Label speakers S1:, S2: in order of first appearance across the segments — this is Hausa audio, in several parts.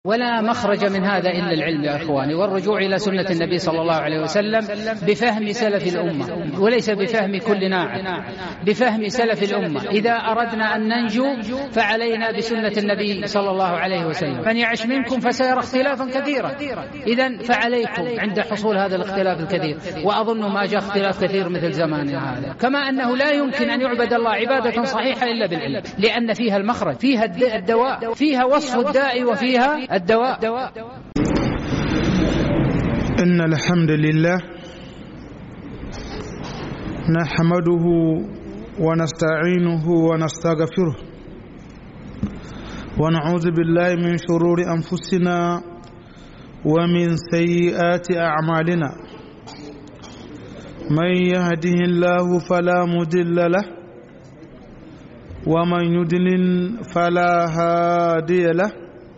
S1: ولا مخرج من هذا إلا العلم يا إخواني والرجوع إلى سنة النبي صلى الله عليه وسلم بفهم سلف الأمة وليس بفهم كل ناعم بفهم سلف الأمة إذا أردنا أن ننجو فعلينا بسنة النبي صلى الله عليه وسلم من يعش منكم فسيرى اختلافا كثيرا إذا فعليكم عند حصول هذا الاختلاف الكثير وأظن ما جاء اختلاف كثير مثل زماننا هذا كما أنه لا يمكن أن يعبد الله عبادة صحيحة إلا بالعلم لأن فيها المخرج فيها الدواء فيها وصف الداء وفيها الدواء
S2: إن الحمد لله نحمده ونستعينه ونستغفره ونعوذ بالله من شرور أنفسنا ومن سيئات أعمالنا من يهده الله فلا مضل له ومن يضلل فلا هادي له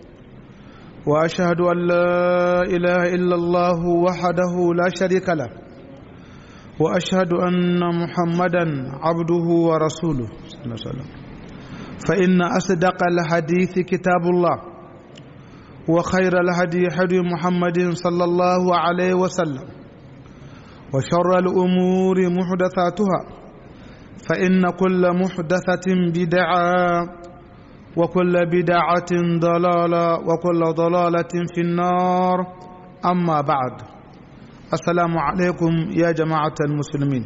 S2: واشهد ان لا اله الا الله وحده لا شريك له واشهد ان محمدا عبده ورسوله صلى الله عليه وسلم فان اصدق الحديث كتاب الله وخير الهدي هدي محمد صلى الله عليه وسلم وشر الامور محدثاتها فان كل محدثه بدعه وكل بدعة ضلالة وكل ضلالة في النار أما بعد السلام عليكم يا جماعة المسلمين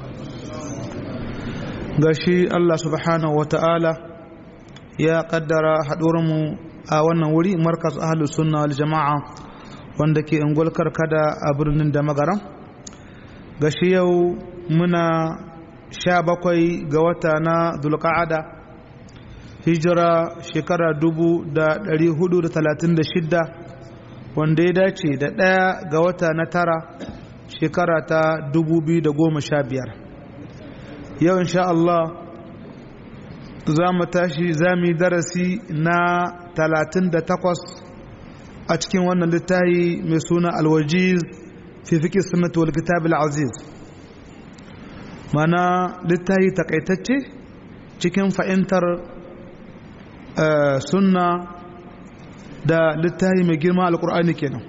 S2: gashi Allah subhanahu wa ta'ala ya kaddara haɗuwarmu a wannan wuri markas ahalus sunna wal jama'a wanda ke ingulkar kada a birnin da magaran gashi yau muna sha bakwai ga wata na dulka'ada hijira shekara dubu da ɗari hudu da talatin da shidda wanda ya dace da ɗaya ga wata na tara shekara ta dubu biyu da goma sha biyar yau insha Allah za mu tashi za mu yi darasi na talatin da takwas a cikin wannan littafi mai suna alwajiz fi fiƙi sunnatu wal kitab aziz mana littafi takaitacce cikin fahimtar sunna da littafi mai girma alkur'ani kenan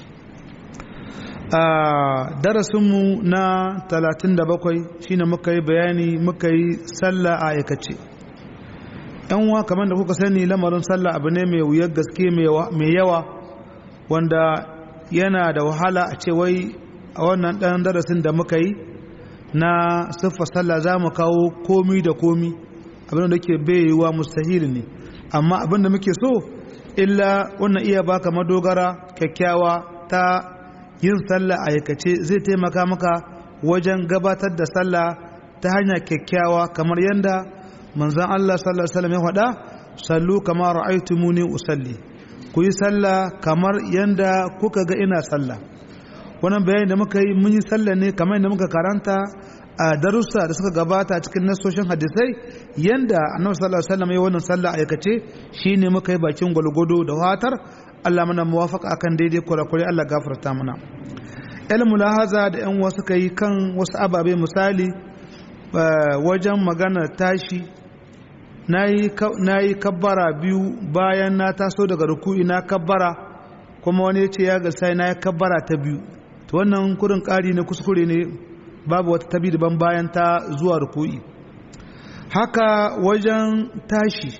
S2: a darasinmu na 37 shine muka yi bayani muka yi sallah a aikace yanwa kamar da kuka sani lamarin sallah abu ne mai wuyar gaske mai yawa wanda yana da wahala a ce wai a wannan ɗan darasin da muka yi na siffa sallah za mu kawo komi da komi abin da ke baiwa mustahil ne amma abin da muke so illa wannan iya baka madogara kyakkyawa ta yin sallah a aikace zai taimaka maka wajen gabatar da sallah ta hanya kyakkyawa kamar yadda manzon Allah sallallahu alaihi wasallam ya faɗa sallu kama ra'aytumuni usalli ku yi sallah kamar yadda kuka ga ina sallah wannan bayani da muka yi mun yi sallah ne kamar yadda muka karanta a darussa da suka gabata cikin nasoshin hadisai yanda annabi sallallahu alaihi wasallam ya wannan sallah aikace shine muka yi bakin gwalgwado da watar Allah mana muwafaka akan daidai kurakure Allah gafarta mana ilmu lahaza da yan wasu kai kan wasu ababe misali wajen magana tashi nayi kabbara biyu bayan na taso daga ruku'i na kabbara kuma wani ya ce ya ga sai na yi kabbara ta biyu to wannan kurin ƙari ne kuskure ne babu wata tabi daban bayan ta zuwa ruku'i haka wajen tashi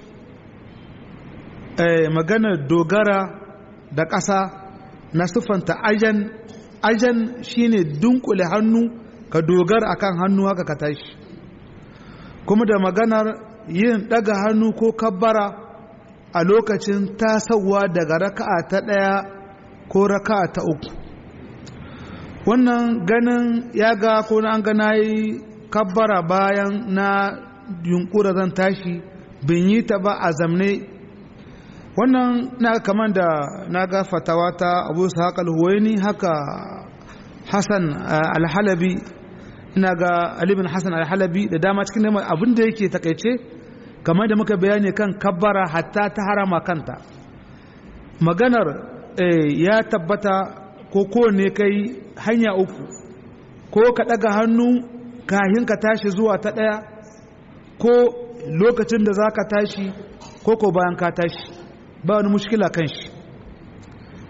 S2: eh, maganar dogara da ƙasa na siffanta ajan ajan shine dunkule hannu ka dogara akan hannu haka ka tashi kuma da maganar yin ɗaga hannu ko kabbara a lokacin tasawa daga raka'a ta ɗaya ko raka'a ta uku wannan ganin ya ga ko na an gana yi kabbara bayan na yunkura zan tashi bin yi ta ba a zamne wannan na kamar da na ga fatawa ta abu su haka alhuwaini haka hassan alhalabi ina ga alibin hassan alhalabi da dama cikin neman abin da yake takaice kamar da muka bayani kan kabbara hatta ta harama kanta maganar ya tabbata ko kowane kai hanya uku ko ka ɗaga hannu kahin ka tashi zuwa ta ɗaya ko lokacin da za ka tashi ko ko bayan ka tashi ba wani mushkila kan shi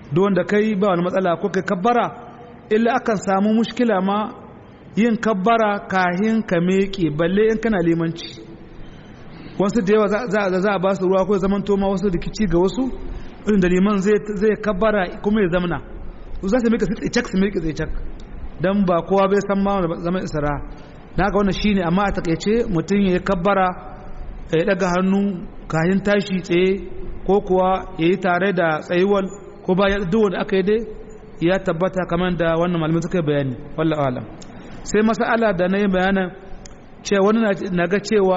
S2: duk wanda kai ba wani matsala ko kai kabbara illa akan samu mushkila ma yin kabbara kahin ka meke balle in kana limanci wasu da yawa za a ba su ruwa ko zaman toma wasu rikici ga wasu irin da liman zai kabbara kuma ya zamana za su mika tsaye cak su mika tsaye cak don ba kowa bai san ma zaman isra na ga wannan shine amma a takaice mutum ya kabbara ya daga hannu kayan tashi tsaye ko kuwa ya yi tare da tsayuwal ko ba duk wanda aka yi dai ya tabbata kamar da wannan malamin suka bayani wallahu alam sai masala da na yi bayanin cewa wani na ga cewa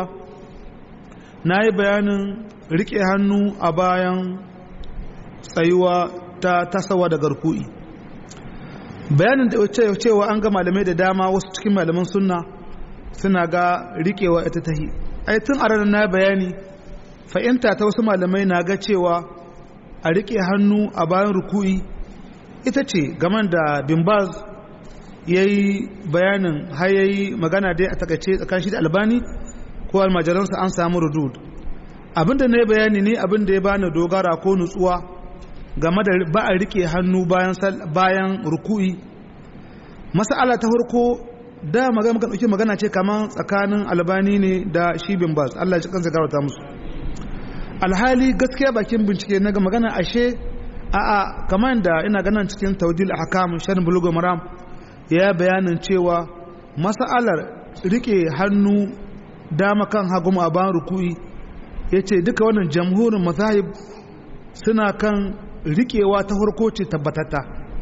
S2: na yi bayanin rike hannu a bayan tsayuwa ta tasawa da garku'i bayanin da cewa an ga malamai da dama wasu cikin malaman sunna suna ga rikewa ita tahi ai tun a ranar na bayani fahimta ta wasu malamai na ga cewa a rike hannu a bayan ruku'i ita ce gaman da bimbaz ya yi bayanin har ya yi magana dai a takaice tsakanin shi da albani ko almajiransa an samu rudud abinda na yi bayani ne abinda ya bani dogara ko nutsuwa game da ba a rike hannu bayan ruku'i masala ta farko da magana muka dauki magana ce kaman tsakanin albani ne da shi bin bas Allah ya kansa garauta musu alhali gaskiya bakin bincike na ga magana ashe a a kaman da ina ganin cikin tawdil ahkam shan bulugo maram ya bayanin cewa masalar rike hannu dama kan hagu a bayan ruku'i yace duka wannan jamhurin mazahib suna kan rikewa ta farko ce tabbatata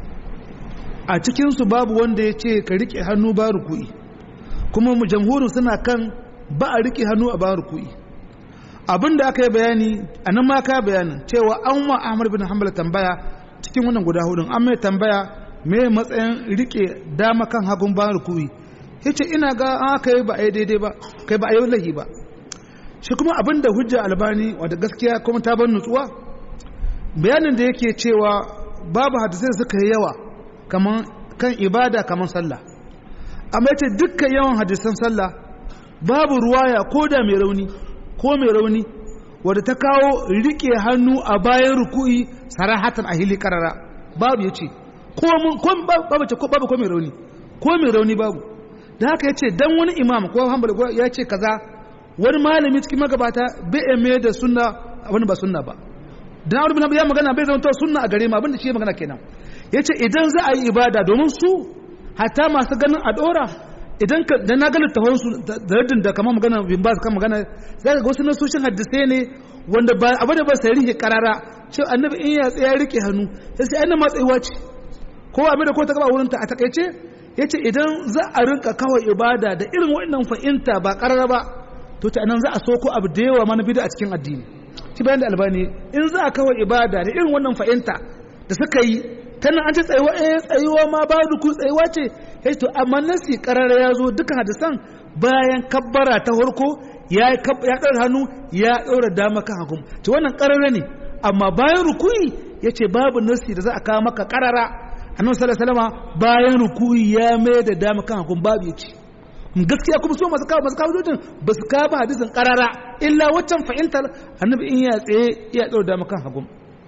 S2: a cikinsu babu wanda ya ce ka rike hannu ba ruku'i kuma jamhurin suna kan ba a rike hannu a ba ruku'i abin da aka yi bayani a nan ma ka bayanin cewa an wa ahmad bin hanbal tambaya cikin wannan guda hudun an mai tambaya me matsayin rike dama kan hagun ba ruku'i yace ina ga an aka yi ba a yi daidai ba kai ba a yi lahi ba shi kuma abin da hujja albani wadda gaskiya kuma ta ban nutsuwa bayanin da yake cewa babu hadisai suka yi yawa kaman kan ibada kaman sallah amma yace dukkan yawan hadisan sallah babu ruwaya ko da mai rauni ko mai rauni wadda ta kawo rike hannu a bayan ruku'i sarahatan a hili karara babu yace ko mun ko babu ko babu ko mai rauni ko mai rauni babu da haka yace dan wani imam ko hanbali ya ce kaza wani malami cikin magabata bai mai da sunna wani ba sunna ba dan Abu bin ya magana bai zama sunna a gare mu abinda shi magana kenan yace idan za a yi ibada domin su hatta masu ganin a dora idan ka da na ga littafin su da raddin da kamar magana bin ba kan magana zaka ga wasu nasoshin hadisai ne wanda ba abu da ba sai rike karara cewa annabi in ya tsaya rike hannu sai sai annabi matsayuwa ce ko abin da ko ta gaba wurin ta a takaice yace idan za a rinka kawai ibada da irin wannan fahimta ba karara ba to ta nan za a soko abu da yawa mana bida a cikin addini shi bayan da albani in za a kawai ibada da irin wannan fahimta da suka yi tana an ce tsayuwa eh tsayuwa ma ba ruku tsayuwa ce eh to amma nasi karara ya zo dukkan hadisan bayan kabbara ta farko ya ya ɗaura hannu ya ɗaura dama kan hagu to wannan karara ne amma bayan rukuyi yace babu nasi da za a kawo maka karara annabi sallallahu alaihi wasallam bayan rukuyi ya mai da dama kan hagu babu yace gaskiya kuma so masu kawo masu kawo dutsen ba su kawo hadisin karara illa waccan fahimtar annabi in ya tsaye ya ɗaura dama kan hagu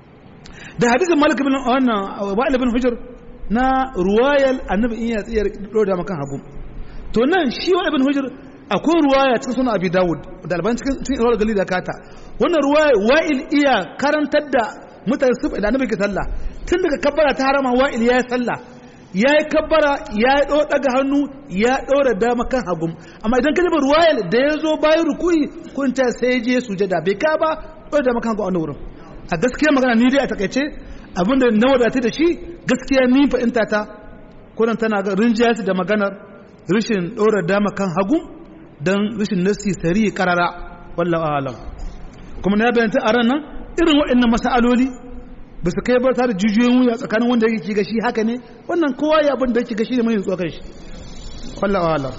S2: da hadisin malik bin wannan wa'il bin hujr na ruwayal annabi in ya tsaya ɗaura dama kan hagu to nan shi wa'il bin hujr akwai ruwaya cikin sunan abi dawud da alban cikin cikin rawar gali da kata wannan ruwaya wa'il iya karantar da mutane su da annabi ke sallah tun daga kabbara ta harama wa'il ya yi sallah ya yi kabbara ya yi daga hannu ya ɗora dama kan hagu amma idan ka jaba ruwayal da ya zo bayan rukuyi kun ta sai je sujada bai ka ba ɗora dama kan hagu a wani wurin a gaskiya magana ni dai a takaice abinda na wadata da shi gaskiya ni fahimta ta kunan tana ga rinjiya da maganar rashin ɗora dama kan hagu don rashin nasi sari karara wallahu alam kuma na bayanta a ran nan irin waɗannan masaloli ba su kai ba tare jijiyoyin wuya tsakanin wanda yake ga shi haka ne wannan kowa ya abin da yake ga shi ne mai tsokar shi wallahu alam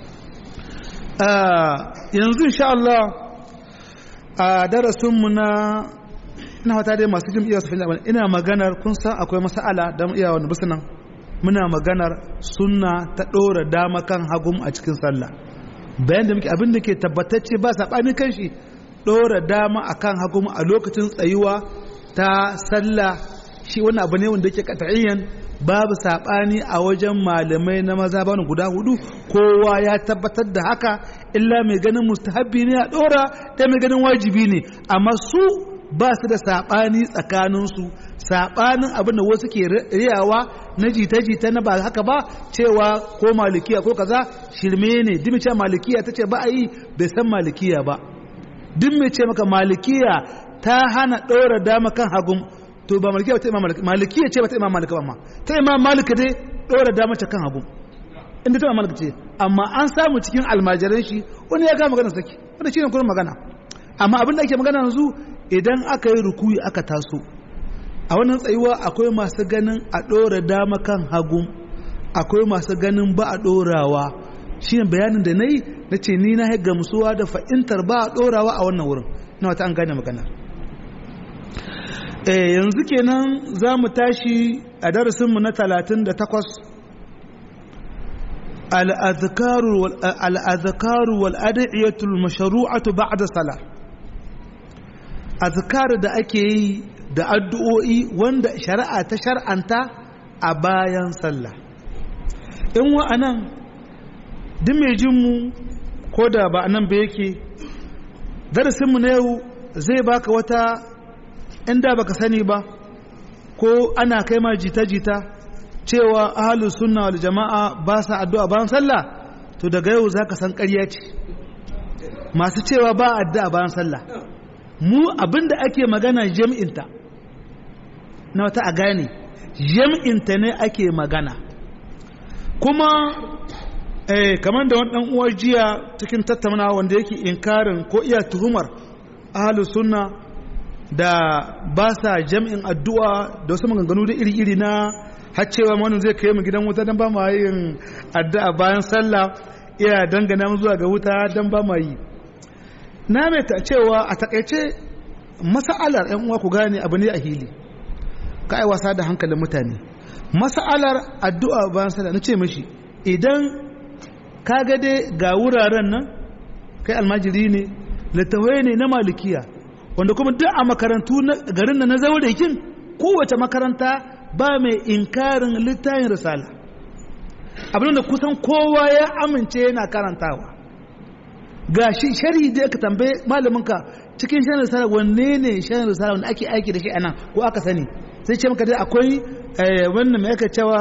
S2: yanzu insha Allah a darasinmu na ina fata dai masu jin iya su fahimta ina maganar kun san akwai masala don iya wani bisu nan muna maganar sunna ta ɗora dama kan hagum a cikin sallah bayan da muke abin da ke tabbatacce ba saɓani kan shi ɗora dama a kan hagum a lokacin tsayuwa ta sallah shi wannan abu ne wanda yake kata'iyyan babu sabani a wajen malamai na maza bani guda hudu kowa ya tabbatar da haka illa mai ganin mustahabbi ne a dora da mai ganin wajibi ne amma su ba su da sabani tsakaninsu sabanin abin da wasu ke riyawa na jita-jita na ba haka ba cewa ko malikiya ko kaza shirme ne dimi ce malikiya ta ce ba a yi bai san malikiya ba duk mai ce maka malikiya ta hana ɗora dama kan hagun to ba malikiya ba ta imam maliki malikiya ce ba ta imam maliki ba ma ta imam maliki dai ɗora dama ta kan hagun inda ta imam maliki ce amma an samu cikin almajiran shi wani ya kama magana saki wanda shi ne kuma magana amma abin da ake magana yanzu idan aka yi rukuyi aka taso a wannan tsayuwa akwai masu ganin a ɗora dama kan hagu akwai masu ganin ba a ɗorawa shi ne bayanin da na yi na ce ni na gamsuwa da fa'intar ba a ɗorawa a wannan wurin na wata an gane magana yanzu kenan za mu tashi a darasinmu na talatin da takwas al'azakaru wal'adaiyatul masharu'atu ba'da sala azkar da ake yi da addu'o'i wanda shari'a ta shar'anta a bayan sallah in wa'anan duk mai jinmu ko da ba nan ba yake darasinmu na yau zai baka wata inda baka sani ba ko ana kai ma jita-jita cewa ahalus sunna wal jama'a ba sa addu'a bayan sallah to daga yau za ka san ƙarya ce masu cewa ba addu'a bayan sallah mu abinda ake magana jam'inta na wata a gane jam'inta ne ake magana kuma eh, kamar da wani uwar jiya cikin tattauna wanda yake inkarin ko iya tuhumar ahalus sunna da ba sa jam'in addu'a da wasu maganganu da iri-iri na haccewa wani zai kai mu gidan wuta don ba ma yin addu'a bayan sallah iya dangana mu zuwa ga wuta don ba ma yi na mai ta cewa a takaice masa'alar ‘yan uwa ku gane abu ne a hili ka ai wasa da hankalin mutane masa'alar addu'a bayan sallah na ce mashi idan ka ga dai ga wuraren nan kai almajiri ne littawai ne na malikiya wanda kuma duk a makarantu garin na na zaurakin kowace makaranta ba mai inkarin littafin risala abin da kusan kowa ya amince yana karantawa ga shi shari'i da aka tambaye malaminka cikin shan risala wanne ne shan risala wanda ake aiki da shi anan ko aka sani sai ce maka dai akwai wannan mai aka cewa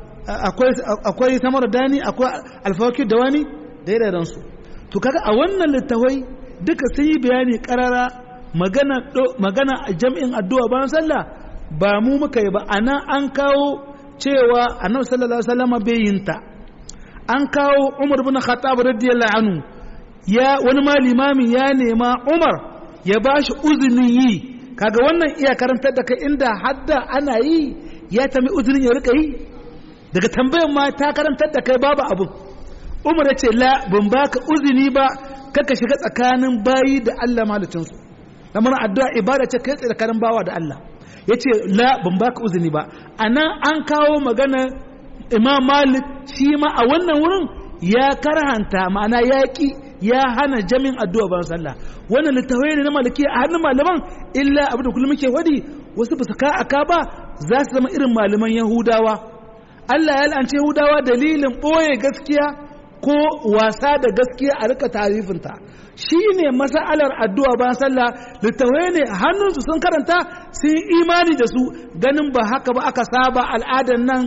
S2: akwai samar dani akwai alfawaki da wani da ya su to kaga a wannan littawai duka sun yi bayani karara magana magana jam'in addu'a bayan sallah ba mu muka yi ba ana an kawo cewa annabi sallallahu alaihi wasallam bai yinta an kawo Umar bin Khattab radiyallahu anhu ya wani ma limami ya nema Umar ya bashi uzinin yi kaga wannan iya karantar da kai inda hadda ana yi ya tami uzinin ya rika yi daga tambayan ma ta karantar da kai babu abu Umar ya ce la ban baka uzini ba kaka shiga tsakanin bayi da Allah malicinsu lamar addu'a ibada ce kai tsakanin bawa da Allah ya ce la ban baka uzini ba a nan an kawo magana imam malik shi ma a wannan wurin ya karhanta ma'ana yaƙi ya hana jamin addu'a ban sallah wannan littafai ne na maliki a hannun malaman illa abin da kullum muke wadi wasu ba su ka aka ba za su zama irin malaman yahudawa Allah ya la'ance yahudawa dalilin ɓoye gaskiya ko wasa da gaskiya a rika tarifinta shi ne masa'alar addu'a bayan sallah littawai ne hannunsu sun karanta sun imani da su ganin ba haka ba aka saba al'adar nan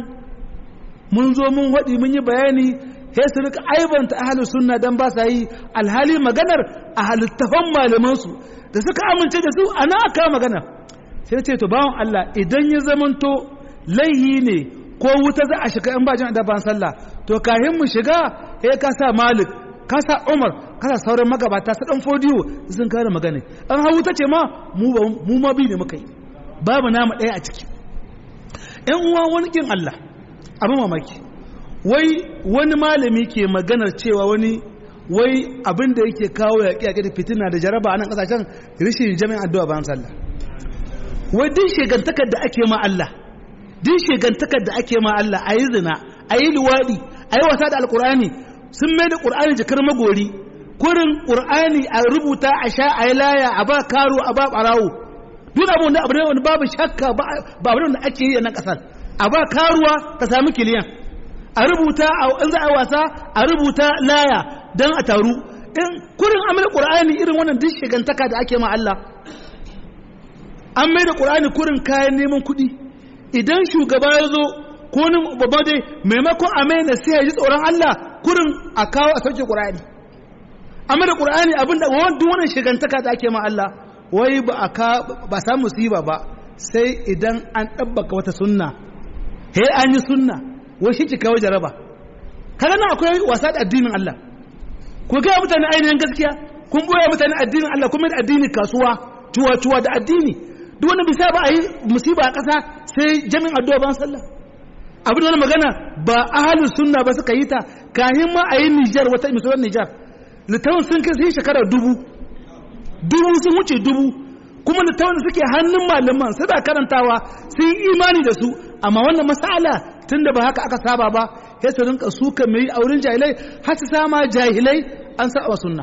S2: mun zo mun waɗi mun yi bayani sai su rika aibanta ahalus sunna dan ba sa yi alhali maganar a halittafan malamansu da suka amince da su ana aka magana sai ce to bawan Allah idan ya zamanto laihi ne ko wuta za a shiga in ba jin da ban sallah to kahin mu shiga eh ka sa malik ka sa umar ka sa sauran magabata su dan fodiyo sun kare magana an hawu ta ce ma mu mu ma bi ne muka yi babu nama ɗaya a ciki ƴan uwa wani kin Allah abin mamaki wai wani malami ke maganar cewa wani wai abin da yake kawo yaƙi yaƙi da fitina da jaraba a nan ƙasashen rishin jami'an addu'a bayan sallah wai duk shegantakar da ake ma Allah duk shegantakar da ake ma Allah a yi zina a yi luwaɗi a yi wasa da alƙur'ani sun mai da ƙur'ani jikar magori kurin ƙur'ani a rubuta a sha a yi laya a ba karo a ba ɓarawo duk abu da abu ne wanda babu shakka ba abu da ake yi a nan kasar a ba karuwa ka sami kiliyan a rubuta in za a wasa a rubuta laya don a taru in kurin amina qur'ani irin wannan duk shigantaka da ake ma Allah an mai da qur'ani kurin kayan neman kuɗi idan shugaba ya zo ko ni babba dai maimakon a mai sai ya ji tsoron Allah kurin a kawo a sauke qur'ani amma da qur'ani abinda duk wannan shigantaka da ake ma Allah wai ba a ka ba samu musiba ba sai idan an ɗabbaka wata sunna he an yi sunna wai shi kawo jaraba kaga nan akwai wasa da addinin Allah ku ga mutane ainihin gaskiya kun boye mutane addinin Allah kuma da addini kasuwa tuwa tuwa da addini duk wani bisa ba a yi musiba a ƙasa sai jami'in addu'a ban sallah abin wani magana ba ahalus sunna ba suka yi ta kahin ma a yi Nijar wata misalan Nijar littafin sun kai sai shekara dubu dubu sun wuce dubu kuma littafin da suke hannun malaman suna karantawa sun yi imani da su amma wannan masala tun da ba haka aka saba ba sai su rinka suka mai auren jahilai har su sama jahilai an saba sunna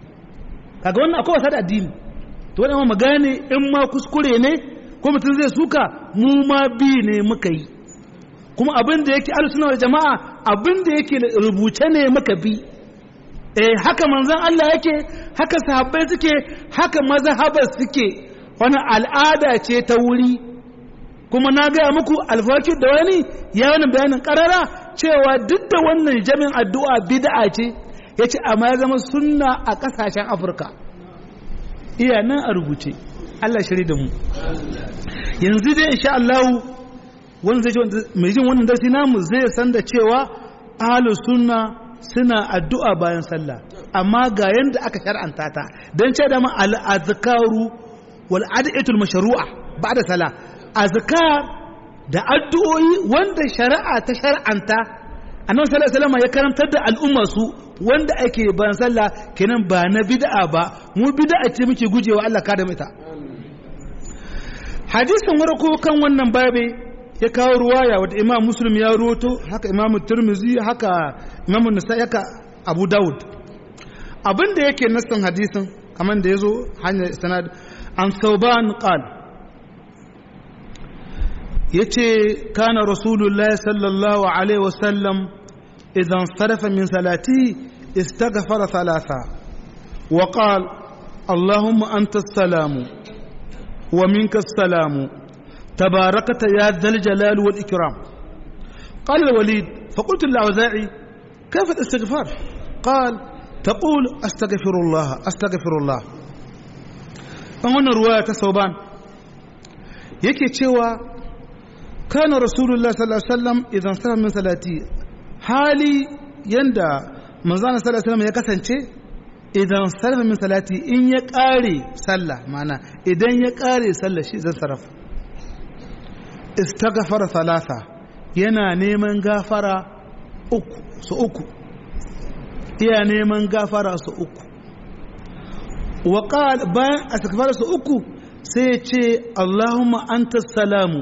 S2: kaga wannan akwai wasa da addini to wannan magane in ma kuskure ne ko mutum zai suka mu ma bi ne muka yi kuma abin da yake alusuna da jama'a abin da yake rubuce ne muka bi eh haka manzon Allah yake haka sahabbai suke haka mazhabar suke wani al'ada ce ta wuri kuma na gaya muku alfakir da wani ya wani bayanin karara cewa duk da wannan jami'in addu'a bid'a ce ya ce amma ya zama sunna a ƙasashen afirka iya nan a rubuce Allah shiri da mu yanzu dai insha Allah wani zai mai jin wannan darsi namu zai san da cewa ahlus sunna suna addu'a bayan sallah amma ga yanda aka shar'anta ta dan ce da ma al-azkaru wal ad'iyatul mashru'a ba'da salah azkar da addu'o'i wanda shari'a ta shar'anta annabi sallallahu alaihi wasallam ya karantar da al'umma su wanda ake bayan sallah kenan ba na bid'a ba mu bid'a ce muke gujewa Allah ka da mita hadisin warko kan wannan babe ya kawo ruwaya wadda imam muslim ya roto haka imam turmizi haka imam nasa'i haka abu daud abin da yake nassan hadisin kamar da ya zo hanyar sanad an sauban qal yace kana rasulullah sallallahu alaihi wasallam idan sarafa min salati istaghfara thalatha wa qala allahumma anta as-salamu wa minka as-salamu تباركت يا ذا الجلال والإكرام قال الوليد فقلت للأوزاعي كيف الاستغفار قال تقول أستغفر الله أستغفر الله فهنا رواية صوبان yake cewa kana rasulullah sallallahu alaihi wasallam idan sallam min salati hali yanda manzon sallallahu alaihi wasallam ya kasance idan sallam min salati in ya kare sallah mana idan ya kare sallah shi zan sarrafa istaghfara thalatha yana neman gafara uku su uku iya neman gafara su uku wa qala bayan istighfara su uku sai ce Allahumma anta salamu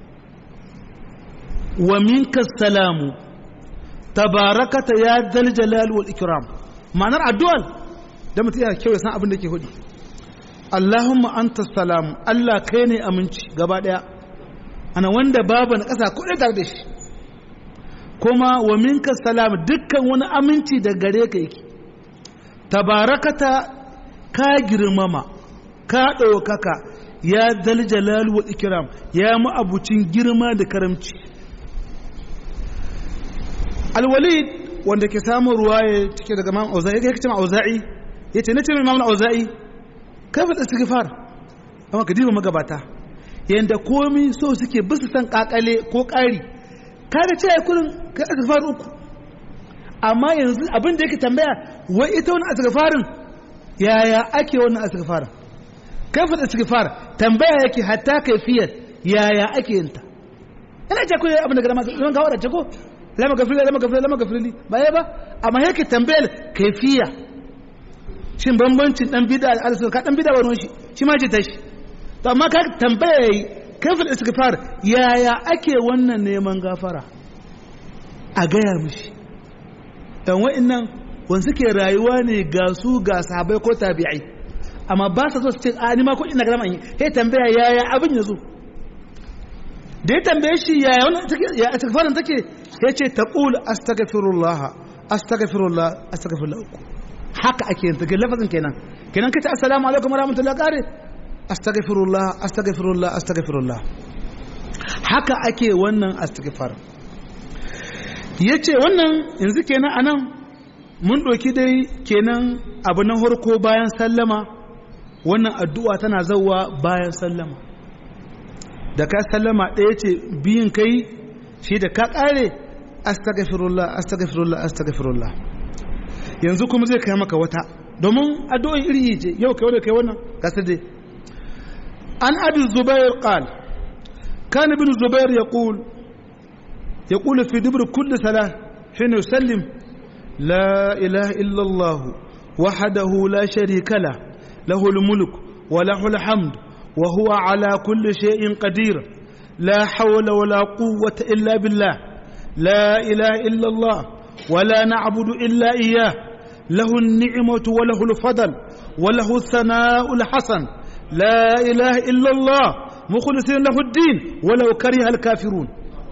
S2: wa minka salamu tabarakata ya dal jalal wal ikram ma'anar addu'ar da mutum yana kyau ya san abin da ke hudu Allahumma anta salamu Allah kai ne aminci gaba daya ana wanda babu na ƙasa kuɗe tare da shi kuma wa minka salam dukkan wani aminci da gare ka yake tabarakata ka girmama ka ɗaukaka ya dal jalal wal ikram ya ma'abucin girma da karamci alwalid wanda ke samun ruwaye cike daga imam auza'i yake cewa auza'i yace nace imam auza'i kafa istighfar amma ka diba magabata yanda komi so suke bisu san kakale ko ƙari kaga ce kurin ka istighfar uku amma yanzu abin da yake tambaya wai ita wani istighfarin yaya ake wannan istighfarin kafa istighfar tambaya yake hatta kaifiyar yaya ake yin ta ina ce ko abin da ga masu ga wadda ko lama gafiri lama gafiri lama gafiri ba ya ba amma yake tambayar kaifiya shin bambancin dan bid'a da alisun ka dan bid'a wani shi shi ma ce tashi to amma ka tambaya yayi kafin istighfar yaya ake wannan neman gafara a gaya mishi dan wa'annan wanda suke rayuwa ne ga su ga sahabbai ko tabi'ai amma ba sa zo su ce a ni ma ko ina garama yi sai tambaya yaya abin ya zo da ya tambaye shi yaya wannan take ya istighfarin take ya ce taqul astaghfirullah astaghfirullah astaghfirullah haka ake yin take lafazin kenan kenan kace assalamu alaikum wa rahmatullahi kare astaghfirullah astaghfirullah astaghfirullah haka ake wannan astighfar yace wannan yanzu kenan anan mun ɗauki dai kenan abu na harko bayan sallama wannan addu'a tana zauwa bayan sallama da ka sallama ɗaya ce biyun kai shi da ka ƙare astagfirullah astagfirullah astagfirullah yanzu kuma zai kai maka wata domin addu'o'in iri ce yau kai wadda kai wannan kasar dai an abi zubair qal كان ابن الزبير يقول يقول في دبر كل صلاة حين يسلم لا إله إلا الله وحده لا شريك له له الملك وله الحمد وهو على كل شيء قدير لا حول ولا قوة إلا بالله لا إله إلا الله ولا نعبد إلا إياه له النعمة وله الفضل وله الثناء الحسن لا إله إلا الله مخلصين له الدين ولو كره الكافرون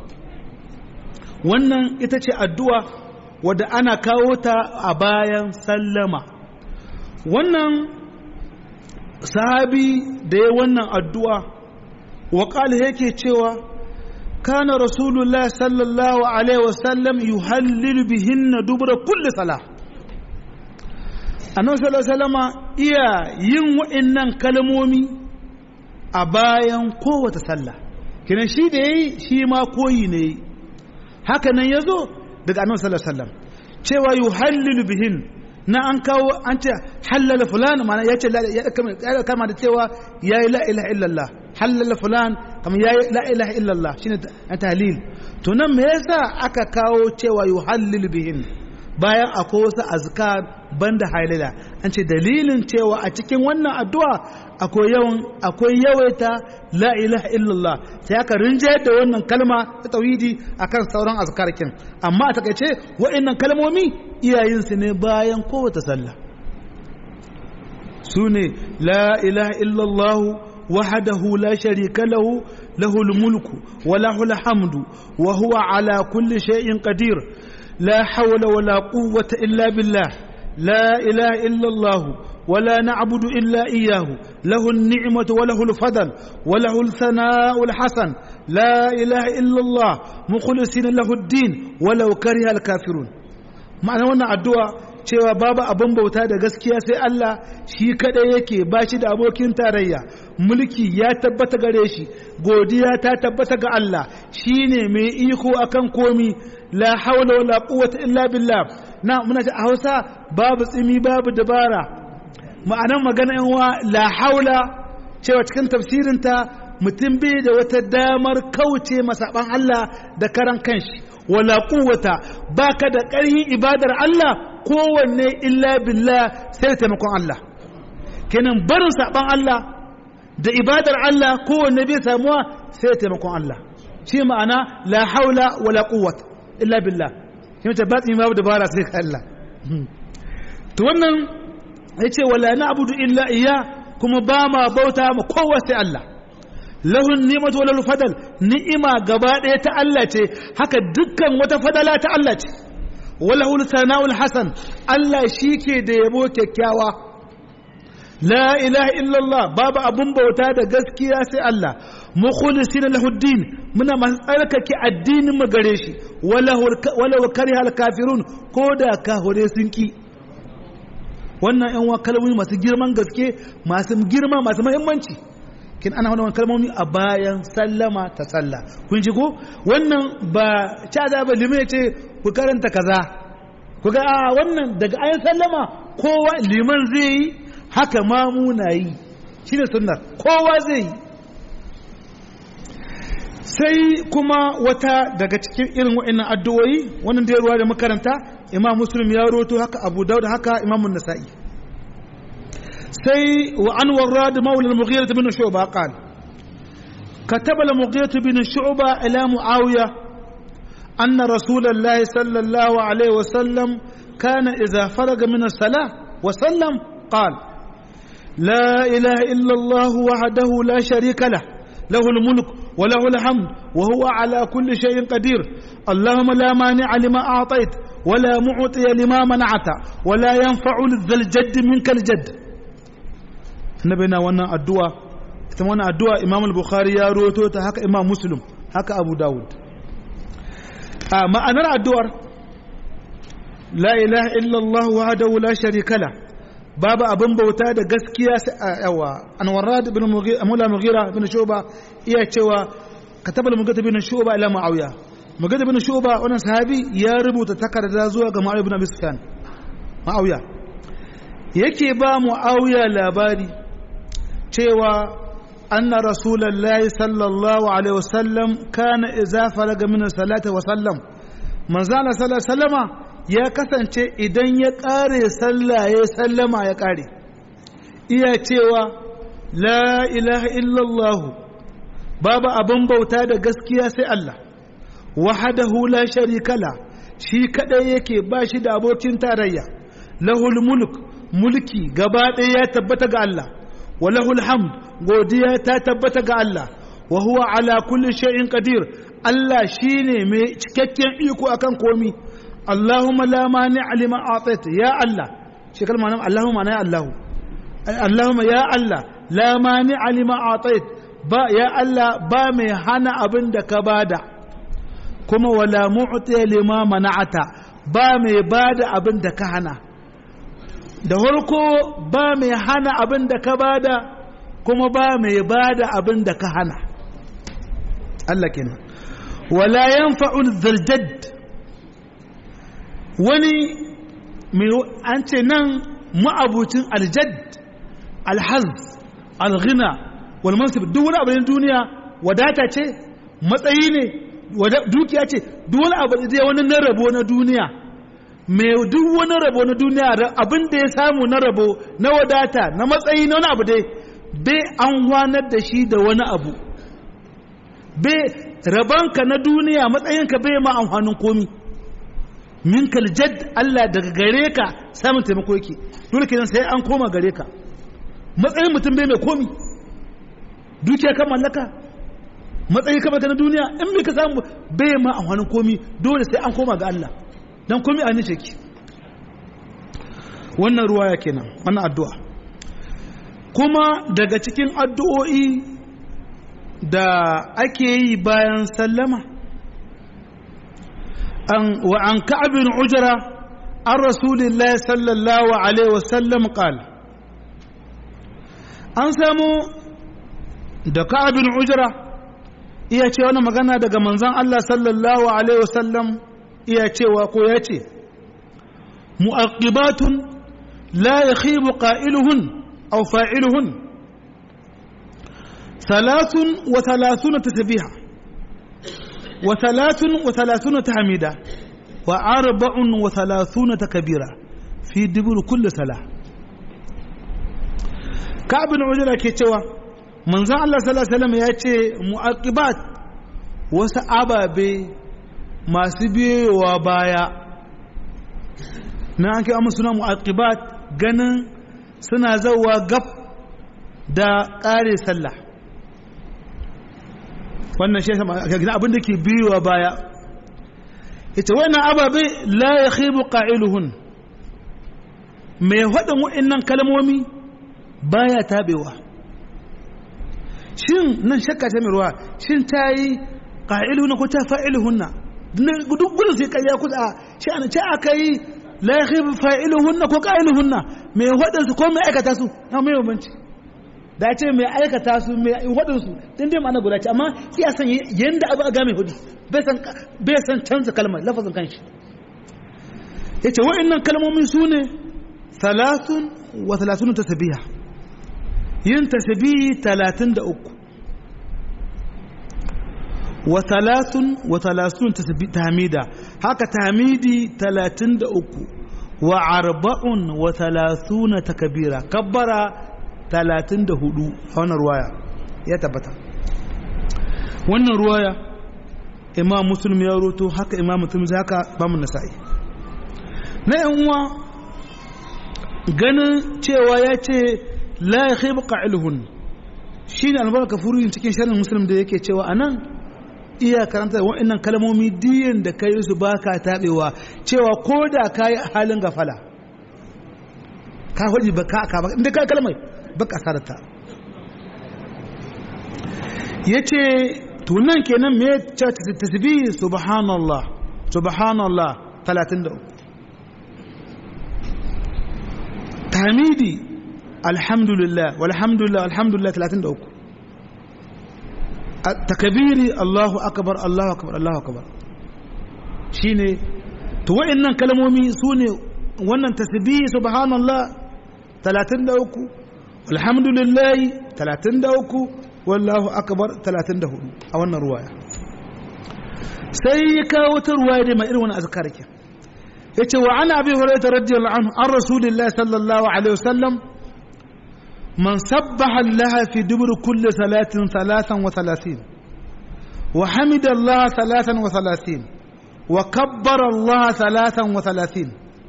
S2: wannan ita ce addu'a wadda ana kawo ta a bayan sallama wannan sahabi da ya wannan addu'a waƙali yake cewa kana rasulullah sallallahu alaihi wasallam yuhallilu bihinna dubura kulli sala annabi sallallahu alaihi wasallama iya yin wa'annan kalmomi a bayan kowace sallah kinan shi da yayi shi ma koyi ne haka nan yazo daga annabi sallallahu alaihi wasallam cewa yuhallilu bihin na an kawo an ce halala fulan ma'ana yace ya kama da cewa yayi la ilaha illallah halala fulan kamar yayi la ilaha illallah shine tahlil to nan me yasa aka kawo cewa yuhallilu bihin bayan akwai wasu azkar banda halila an ce dalilin cewa a cikin wannan addu'a akwai yawan akwai yawaita la ilaha illallah sai aka rinjayar da wannan kalma ta tauhidi akan sauran azkarkin amma a takaice wa'annan kalmomi iyayen su ne bayan kowace sallah su ne la ilaha illallah وحده لا شريك له له الملك وله الحمد وهو على كل شيء قدير لا حول ولا قوة إلا بالله لا إله إلا الله ولا نعبد إلا إياه له النعمة وله الفضل وله الثناء الحسن لا إله إلا الله مخلصين له الدين ولو كره الكافرون معنى وانا الدعاء cewa babu abin bauta da gaskiya sai Allah shi kadai yake ba shi da abokin tarayya mulki ya tabbata gare shi godiya ta tabbata ga Allah shine mai iko akan komi la haula wala quwwata illa billah na muna a Hausa babu tsimi babu dabara ma'anan magana yan wa la haula cewa cikin tafsirinta mutum bai da wata damar kauce masaban Allah da karan kanshi wala quwwata baka da ƙarhin ibadar Allah kowanne illa billah sai da taimakon Allah kenan barin saban Allah da ibadar Allah kowanne bai samuwa sai da taimakon Allah shi ma'ana la haula wala quwwata illa billah shi mace ba tsimi babu dabara sai ka Allah to wannan yace wala na'budu illa iya kuma ba ma bauta ma kowa sai Allah lahun ni'matu wal fadal ni'ima gaba ɗaya ta Allah ce haka dukkan wata fadala ta Allah ce walahul sana'ul hasan Allah shike da yabo kyakkyawa la ilaha illallah babu abun bauta da gaskiya sai Allah mukhlisina lahuddin muna masu tsarkake addinin mu gare shi walau karihal kafirun ko da kahure sun ki wannan yan wa kalmomi masu girman gaske masu girma masu muhimmanci kin ana wannan kalmomi a bayan sallama ta sallah kun ji ko wannan ba cha da ba limai ce ku karanta kaza ku ga a wannan daga ayin sallama kowa liman zai yi haka ma muna yi shine sunnar kowa zai yi sai kuma wata daga cikin irin wa'annan addu'o'i wannan da ruwa da makaranta imam muslim ya roto haka abu daud haka imam nasa'i sai wa an warrad maula al-mughira bin shu'ba qala كتب المغيرة بن شعبة إلى معاوية أن رسول الله صلى الله عليه وسلم كان إذا فرغ من الصلاة وسلم قال لا إله إلا الله وحده لا شريك له له الملك وله الحمد وهو على كل شيء قدير اللهم لا مانع لما أعطيت ولا معطي لما منعت ولا ينفع ذا الجد منك الجد نبينا وانا الدعاء وانا الدعاء إمام البخاري يا روتو هكا إمام مسلم هكا أبو داود آه ما أنا الدعاء لا إله إلا الله وحده لا شريك له babu abin bauta da gaskiya yawa anwarad ibn mula mughira ibn shuba iya cewa kataba al-mughira ibn shuba ila muawiya mughira ibn shuba wannan sahabi ya rubuta takarda zuwa ga muawiya ibn abi sufyan muawiya yake ba muawiya labari cewa anna rasulullahi sallallahu alaihi wasallam kana idza faraga min salati wa sallam manzo Allah sallallahu alaihi wasallama ya kasance idan ya ƙare sallah ya sallama ya ƙare iya cewa la ilaha illallahu babu abin bauta da gaskiya sai Allah wahadahu la sharikala shi kadai yake ba shi da abokin tarayya lahul mulk mulki gaba ɗaya ya tabbata ga Allah wa lahul hamd godiya ta tabbata ga Allah wa huwa ala kulli shay'in qadir Allah shine mai cikakken iko akan komi Allahumma la mani lima a'taita ya Allah shi kalma nan Allahumma na ya Allah Allahumma ya Allah la mani lima a'tait ba ya Allah ba mai hana abin da ka bada kuma wala mu'ti lima mana'ata ba mai bada abin da ka hana da farko ba mai hana abin da ka bada kuma ba mai bada abin da ka hana Allah kenan wala yanfa'u zaljad wani an ce nan ma'abucin aljad alhaz alghina wal mansib duk wani abu duniya wadata ce matsayi ne dukiya ce duk wani abu da wani na rabo na duniya mai duk wani rabo na duniya abin da ya samu na rabo na wadata na matsayi na wani abu dai bai an wanar da shi da wani abu bai rabanka na duniya matsayinka bai ma amfanin komi min kaljad Allah daga gare ka samun taimako yake dole kenan sai an koma gare ka matsayin mutum bai mai komi dukiya kan mallaka matsayi kama na duniya in bai ka samu bai ma amfanin komi dole sai an koma ga Allah dan komi a nice ki wannan ruwaya kenan wannan addu'a kuma daga cikin addu'o'i da ake yi bayan sallama an wa an ka'ab bin ujra an rasulillahi sallallahu alaihi wasallam qala an samu da ka'ab bin ujra iya ce wani magana daga manzon Allah sallallahu alaihi wasallam iya cewa ko ya ce mu'aqibatun la yakhibu qa'iluhun aw fa'iluhun ثلاث وثلاثون تسبيحة وثلاث وثلاثون تحميدة وأربع وثلاثون تكبيرة في دبر كل صلاة كعب بن عجلة كيتوا من زعل الله صلى الله عليه وسلم يأتي مؤقبات وسأبا بي ما سبي وبايا na an kai amma suna mu'aqibat ganin suna zawa gab da ƙare sallah wannan shi gina abin da ke biyuwa baya ita wannan ababe la ya khibu qa'iluhun mai faɗin wa'annan kalmomi baya tabewa shin nan shakka ta mai ruwa shin ta yi qa'iluhunna ko ta fa'iluhunna duk gudun sai kai ya kusa shi an ce aka yi la ya khibu fa'iluhunna ko qa'iluhunna mai faɗin su ko mai aikata su na mai bambanci da ce mai aikata su mai waɗansu ɗin dai ma'ana guda ce amma iya san yadda abu a game hudu bai san canza kalmar lafazin kanshi ya ce wa'innan kalmomin su ne talatin wa talatin ta tabiya yin tasbihi talatin da uku wa talatin wa talatin ta hamida haka tamidi talatin da uku wa arba'un wa talatuna ta kabira kabbara talatin da hudu a wannan ruwaya ya tabbata wannan ruwaya imam muslim ya roto haka imam mutum zai haka ba mu nasa'i na yan uwa ganin cewa ya ce la yakhib qa'iluhun shine albarka furuyin cikin sharhin muslim da yake cewa anan iya karanta wa'annan kalmomi diyan da kai su baka tabewa cewa ko da kai halin gafala ka hoji baka ka ba inda kai kalmai baka sarata yace to nan kenan me ta tasbih subhanallah subhanallah 33 tahmidi alhamdulillah walhamdulillah alhamdulillah 33 takabiri Allahu akbar Allahu akbar Allahu akbar shine to wayannan kalmomi sune wannan tasbih subhanallah 33 alhamdulillah 33 wallahu akbar 34 a wannan ruwaya sai ya kawo ta ruwaya da mai irin wannan azkar ke yace wa ana abi hurairah radiyallahu anhu an rasulillahi sallallahu alaihi wasallam من سبح الله في دبر كل صلاة ثلاثا وثلاثين وحمد الله ثلاثا وثلاثين وكبر الله ثلاثا وثلاثين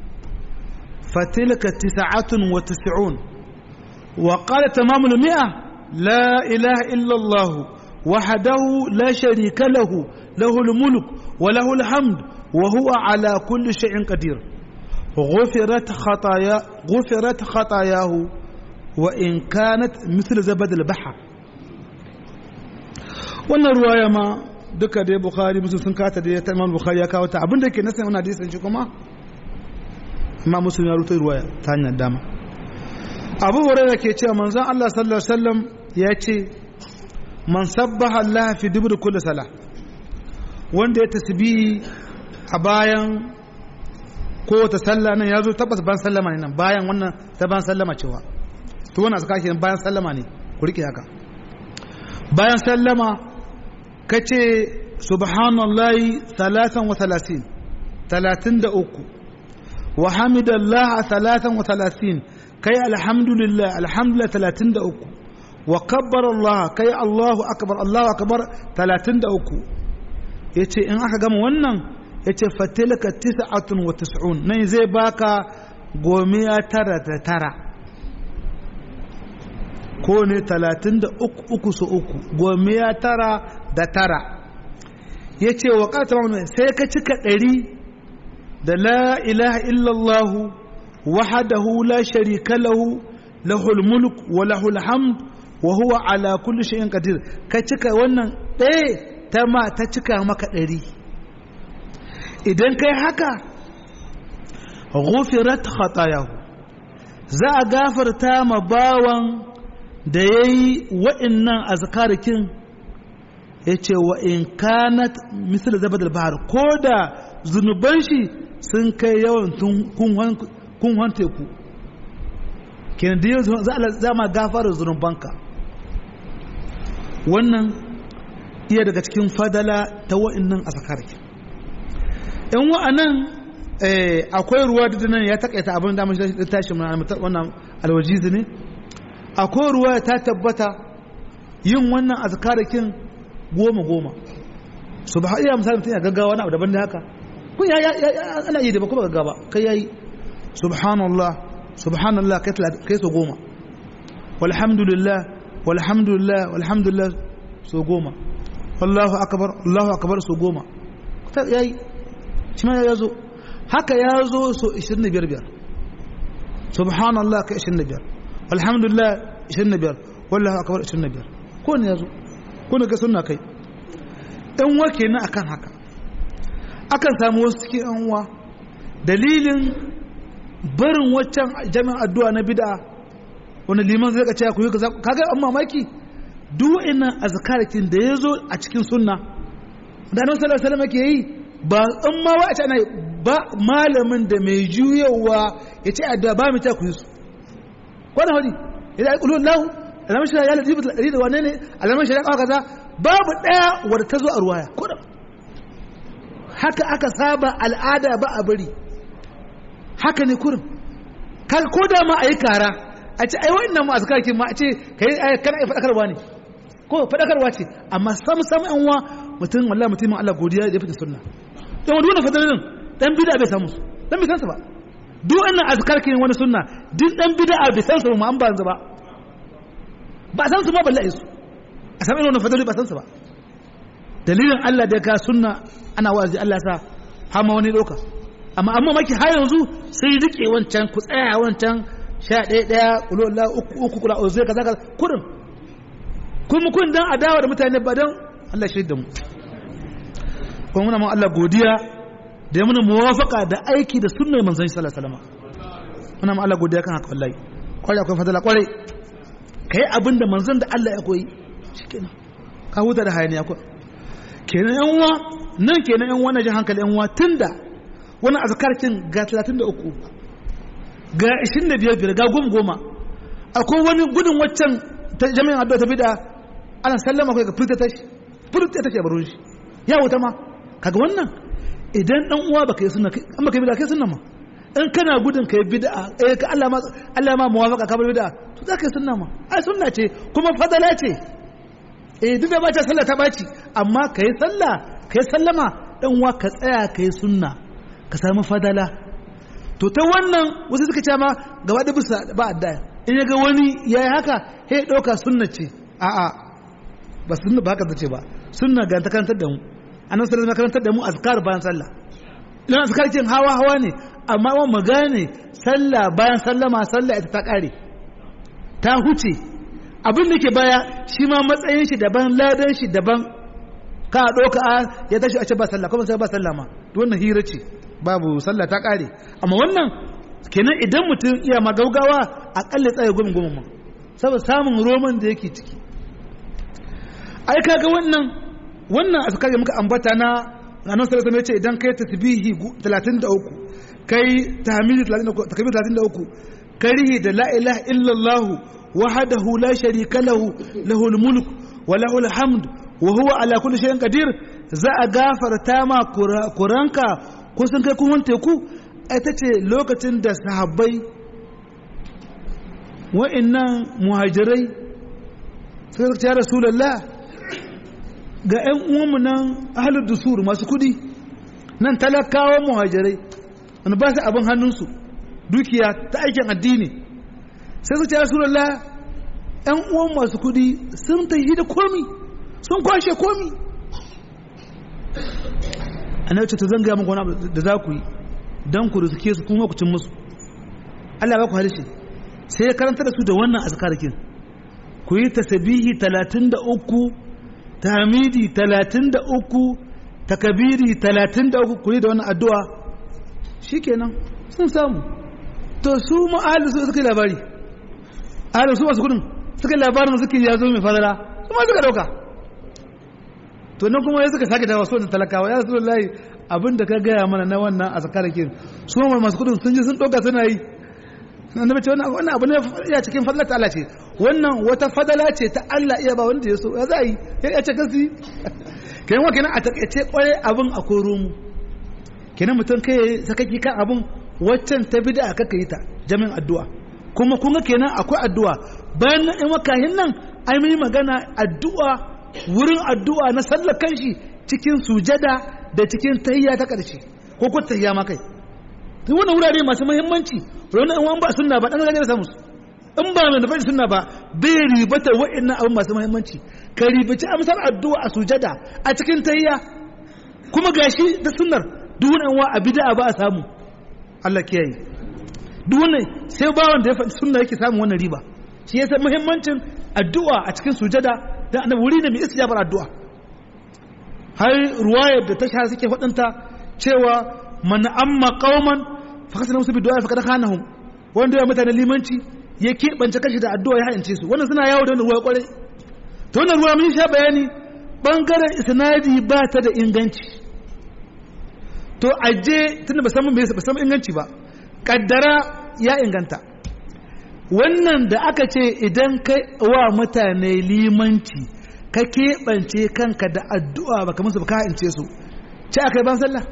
S2: فتلك تسعة وتسعون وقال تمام المئة لا إله إلا الله وحده لا شريك له له الملك وله الحمد وهو على كل شيء قدير غفرت خطايا غفرت خطاياه وإن كانت مثل زبد البحر wannan ruwaya ma duka dai bukhari musu sun kata da ta imam bukhari ya kawo ta abinda ke nasan wannan hadisin shi kuma amma muslim ya rubuta ruwaya ta hanyar dama abu hurairah ke cewa manzon Allah sallallahu alaihi wasallam ya ce man sabbaha Allah fi dubur kulli salah wanda ya tasbihi a bayan kowace sallah nan ya zo tabbas bayan sallama ne nan bayan wannan ta bayan sallama cewa to wannan suka ke bayan sallama ne ku rike haka bayan sallama kace subhanallahi salatan wa talatin talatin da uku wa hamidallah salatan wa talatin kai alhamdulillah alhamdulillah talatin da uku wa kabbar Allah kai Allahu akbar Allahu akbar talatin da uku yace in aka gama wannan yace fatilka tis'atun wa tis'un nan zai baka gomiya tara da tara ko ne talatin da uku uku su uku gomiya tara da tara ya ce wa ƙata sai ka cika ɗari da la ilaha illallahu wahadahu la sharika lahu lahul mulk wa lahul hamd wa huwa ala kulli shay'in qadir ka cika wannan ɗaya ta ma ta cika maka ɗari idan kai haka ghufirat khatayahu za a gafarta ma bawan da ya yi wa'innan azkarikin ya ce wa in kanat misal zabadar bahar ko da zunuban shi sun kai yawan kunhon teku kenan da yau za ma gafara zunubanka wannan iya daga cikin fadala ta wa'innan azkarikin yan wa'anan akwai ruwa da nan ya takaita abin da mashi tashi wannan alwajizi ne akwai ruwa ta tabbata yin wannan azkarakin goma goma su ba iya misali mutum ya gaggawa na abu daban da haka kun ya ana yi da ba kuma gaggawa kai yayi subhanallah subhanallah kai so goma walhamdulillah walhamdulillah walhamdulillah so goma wallahu akbar allahu akbar so goma yayi shi ma ya zo haka ya zo so 25 biyar subhanallah ka 25 alhamdulillah 25 wallahu akbar 25 ko ne yazo ko ne ga sunna kai dan wake na akan haka akan samu wasu cikin yan uwa dalilin barin waccan jami'an addu'a na bid'a wani liman zai ka ce ku yi kaza kaga an mamaki duk ina azkarakin da yazo a cikin sunna da annabi sallallahu alaihi wasallam yake yi ba in ma wa a ce ana ba malamin da mai juyawa ya ce addu'a ba mu ta ku yi su wani hudi idan ya ƙulu lahu alamun shi ya latifu da wane ne alamun shi ya kawo kaza babu ɗaya wadda ta zo a ruwaya kuɗin haka aka saba al'ada ba a bari haka ne kurin ko da ma a yi kara a ce ai wa'annan ma a zakakin ma a ce ka yi kana yi faɗakarwa ne ko faɗakarwa ce amma sam sam yan wa mutum wallah mutumin Allah godiya da ya fita sunna don wani wannan fadalalin dan bida bai samu dan bai san su ba duk wannan azkar kin wani sunna duk dan bid'a bai san su ma an ba yanzu ba ba san su ma balle su a sami wannan fadali ba san su ba dalilin Allah da ka sunna ana wa'azi Allah sa hama wani doka amma amma maki har yanzu sai rike wancan ku tsaya wancan sha ɗaya ɗaya kulo Allah uku uku kula o zai kaza kaza kurin kuma kun dan adawa da mutane ba dan Allah shi da mu kuma muna ma Allah godiya da ya muna muwafaka da aiki da sunnar manzon sallallahu alaihi wasallam muna ma Allah godiya kan haka wallahi kwarai akwai fadala kwarai kai abin da manzon da Allah ya koyi shikenan ka huta da hayaniya ko kenan yan uwa nan kenan yan uwa na ji hankali yan uwa tunda wani azkarkin ga 33 ga 25 ga goma goma akwai wani gudun waccan ta jami'in addu'a ta bid'a ana sallama kai ga furta tashi furta tashi a baron shi ya wuta ma kaga wannan idan dan uwa baka yi sunna an baka yi bid'a kai sunna ma in kana gudun kai bid'a eh ka Allah ma Allah ma muwafaqa ka bar bid'a to zaka yi sunna ma ai sunna ce kuma fadala ce eh duk da ba ta sallah ta baci amma kai sallah kai sallama dan uwa ka tsaya kai sunna ka samu fadala to ta wannan wasu suka ce ma gaba da bisa ba adda in ya ga wani yayi haka sai ya dauka sunna ce a'a ba sunna ba haka zace ba sunna ga ta karantar da mu annabi sallallahu alaihi karantar da mu azkar bayan sallah idan azkar kin hawa hawa ne amma wa mu gane sallah bayan sallama sallah ita ta kare ta huce abin da ke baya shi ma matsayin shi daban ladan shi daban ka ɗauka a ya tashi a ce ba sallah kuma sai ba sallah ma wannan hira ce babu sallah ta kare amma wannan kenan idan mutum iya magaugawa akalla tsaye gumi gumi ma saboda samun roman da yake ciki ai kaga wannan wannan azkar da muka ambata na ranar sallallahu alaihi ce idan kai tasbihi 33 kai tahmidi 33 takbir 33 karihi da la ilaha illallah wahdahu la sharika lahu lahul mulk wa lahul hamd wa huwa ala kulli shay'in qadir za a gafarta ma kuranka ko sun kai kuma teku ita ce lokacin da sahabbai wa'annan muhajirai suka ce ya rasulallah ga 'yan uwanmu nan ahalar dusur masu kudi nan talakawa muhajirai wani ba su abin hannunsu dukiya ta aikin addini sai su ce ya rasulallah 'yan uwan masu kudi sun ta yi da komi sun kwashe komi annabi ce to zan gaya muku wani abu da za ku yi don ku riske su kuma ku cin musu Allah ba ku harshe sai ya karanta da su da wannan azkarakin ku yi tasbihi 33 tahmidi 33 takabiri 33 ku yi da wannan addu'a shikenan sun samu to su ma ahli su suka labari ahli su masu kudin suka labarin suka ya zo mai fadala su ma suka dauka to nan kuma ya suka sake dawa so da talakawa ya rasu layi abin da ka gaya mana na wannan a tsakarakin su ma masu kudin sun ji sun ɗauka suna yi na mace wannan abu ne ya cikin fadlar ta Allah ce wannan wata fadala ce ta Allah iya ba wanda ya so ya za a yi ya ce kasi kenan wa kenan a takaice kwarai abin a koro mu kenan mutum kai sakaki kan abin waccan ta bida aka yi ta jami'in addu'a kuma kun ga kenan akwai addu'a bayan in wakahin nan ai mun magana addu'a wurin addu'a na sallar kanshi cikin sujada da cikin tahiyya ta ƙarshe ko ko tahiyya ma kai to wannan wurare masu muhimmanci wannan in ba sunna ba dan gane da samu in ba mai nufin sunna ba bai ribata wa'annan abin masu muhimmanci ka ribaci amsar addu'a a sujada a cikin tahiyya kuma gashi da sunnar duk wannan wa a bid'a ba a samu Allah kiyaye duk wannan sai ba wanda ya faɗi sunna yake samun wannan riba shi yasa muhimmancin addu'a a cikin sujada da annabi wuri ne mai istijabar addu'a har ruwayar da ta shahara suke faɗinta cewa man amma qauman fa kasana musu bidu'a fa kada khanahum wanda ya mutane limanci ya keɓance kashi da addu'a ya hayance su wannan suna yawo da wannan ruwa kwarai to wannan ruwa mun sha bayani bangaren isnadi ba ta da inganci to aje tunda ba san me ba san inganci ba kaddara ya inganta wannan da aka ce idan kai wa mutane limanci ka keɓance kanka da addu'a ba kamar su ba ka ha'ince su ce aka yi ban sallah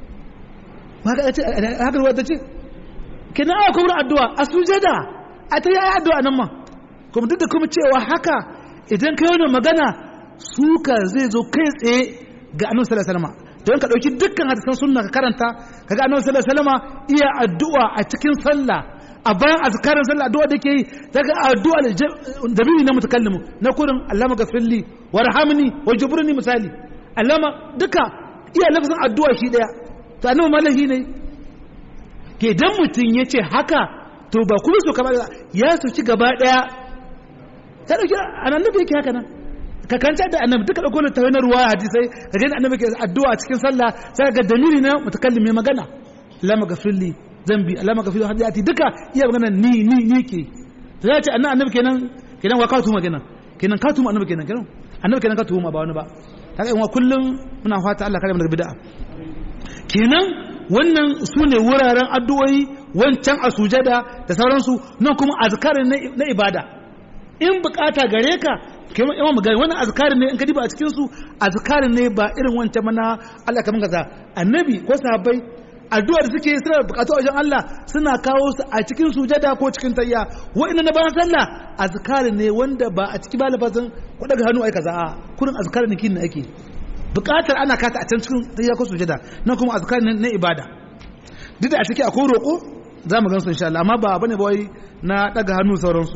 S2: haka ruwa ta ce kina aka kuma addu'a a sujada a ta yi addu'a nan ma kuma duk da kuma cewa haka idan ka yi wani magana suka zai zo kai tsaye ga annabi sallallahu alaihi wasallam don ka ɗauki dukkan hadisan sunna ka karanta kaga annabi sallallahu alaihi wasallam iya addu'a a cikin sallah a bayan azkarin sallah addu'a da ke yi daga addu'a da biyu na mutakallimu na kurin allama gafirli warhamni wajburni misali allama duka iya lafazin addu'a shi daya to annabi malahi ne ke dan mutun yace haka to ba kuma so kamar ya su ci gaba daya ta dauki annabi yake haka nan ka kanta da annabi duka dauko ta wani ruwa hadisai ka ga annabi ke addu'a cikin sallah sai ga dalili na mutakallim mai magana lama gafirli zambi lama gafirli hadiyati duka iya magana ni ni ni ke to ya ce annabi annabi kenan kenan wa ka tuma kenan kenan ka tuma annabi kenan kenan annabi kenan ka tuma ba wani ba kaga in wa kullum muna fata Allah kare mu daga bid'a kenan wannan su ne wuraren addu'o'i wancan a sujada da sauransu nan kuma azkarin na ibada in bukata gare ka kamar yawan magana wannan azkarin ne in ka diba a cikin su azkarin ne ba irin wancan mana Allah kaman kaza annabi ko sahabbai addu'ar suke suna bukatu wajen Allah suna kawo su a cikin sujada ko cikin tayya wa'annan na bayan sallah azkarin ne wanda ba a ciki ba lafazin ko daga hannu ai kaza a kurin azkarin ne kin ake bukatar ana kata a can cikin tayya ko sujada nan kuma azkarin ne na ibada duk da a ciki akwai roƙo za mu gansu insha Allah amma ba bane ba wai na daga hannu sauransu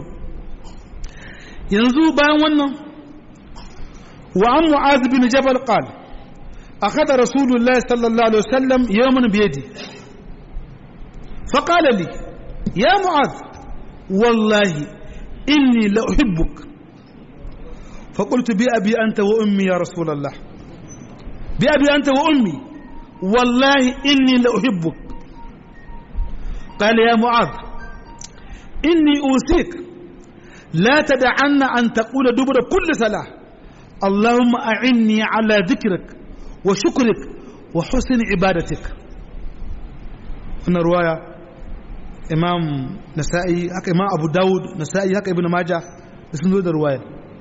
S2: yanzu bayan wannan wa an mu'az bin jabal qal akhadha rasulullah sallallahu alaihi wasallam yawman bi yadi fa qala li ya mu'az wallahi inni la uhibbuk fa qultu bi abi anta wa ummi ya rasulullah bi abi anta wa ummi wallahi inni la uhibbuk قال يا معاذ إني أوصيك لا تدعن أن تقول دبر كل صلاة اللهم أعني على ذكرك وشكرك وحسن عبادتك هنا رواية إمام نسائي هكا إمام أبو داود نسائي هكا ابن ماجه اسمه ده رواية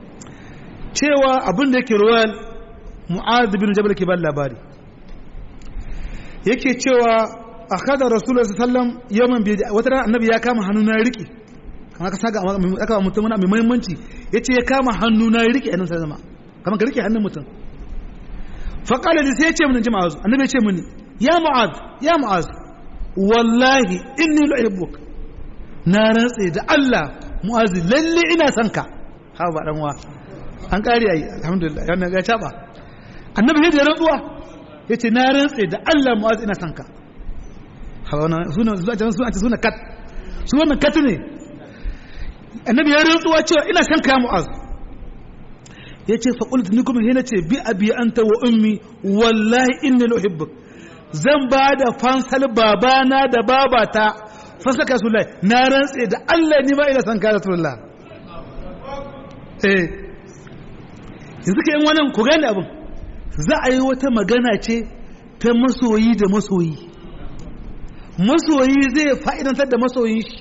S2: cewa abin da yake ruwayar mu'ad bin jabal ke ban labari yake cewa akhadha rasulullah sallallahu alaihi wasallam yaman bi wata ran annabi ya kama hannu na riki kamar ka saga aka mutum mai muhimmanci yace ya kama hannu na riki annabi sai zama kamar ka rike hannun mutum fa qala li sai yace mun ji ma'az annabi yace mun ya mu'az ya mu'az wallahi inni la uhibbuk na rantse da Allah mu'az lalle ina son ka ha ba dan wa an kare ai alhamdulillah yana ga chaba annabi sai da rantsuwa yace na rantse da Allah mu'az ina son ka suna kat su wannan kat ne annabi ya rantsuwa cewa ina san kaya mu'az ya ce faƙultu ni kuma hina ce bi abi anta wa ummi wallahi inni la uhibbuk zan ba da fansal babana da babata fansal ka sulai na rantse da Allah ni ma ina san kaya rasulullah eh yanzu ka yin wannan ku gane abin za a yi wata magana ce ta masoyi da masoyi masoyi zai fa'idantar da masoyin shi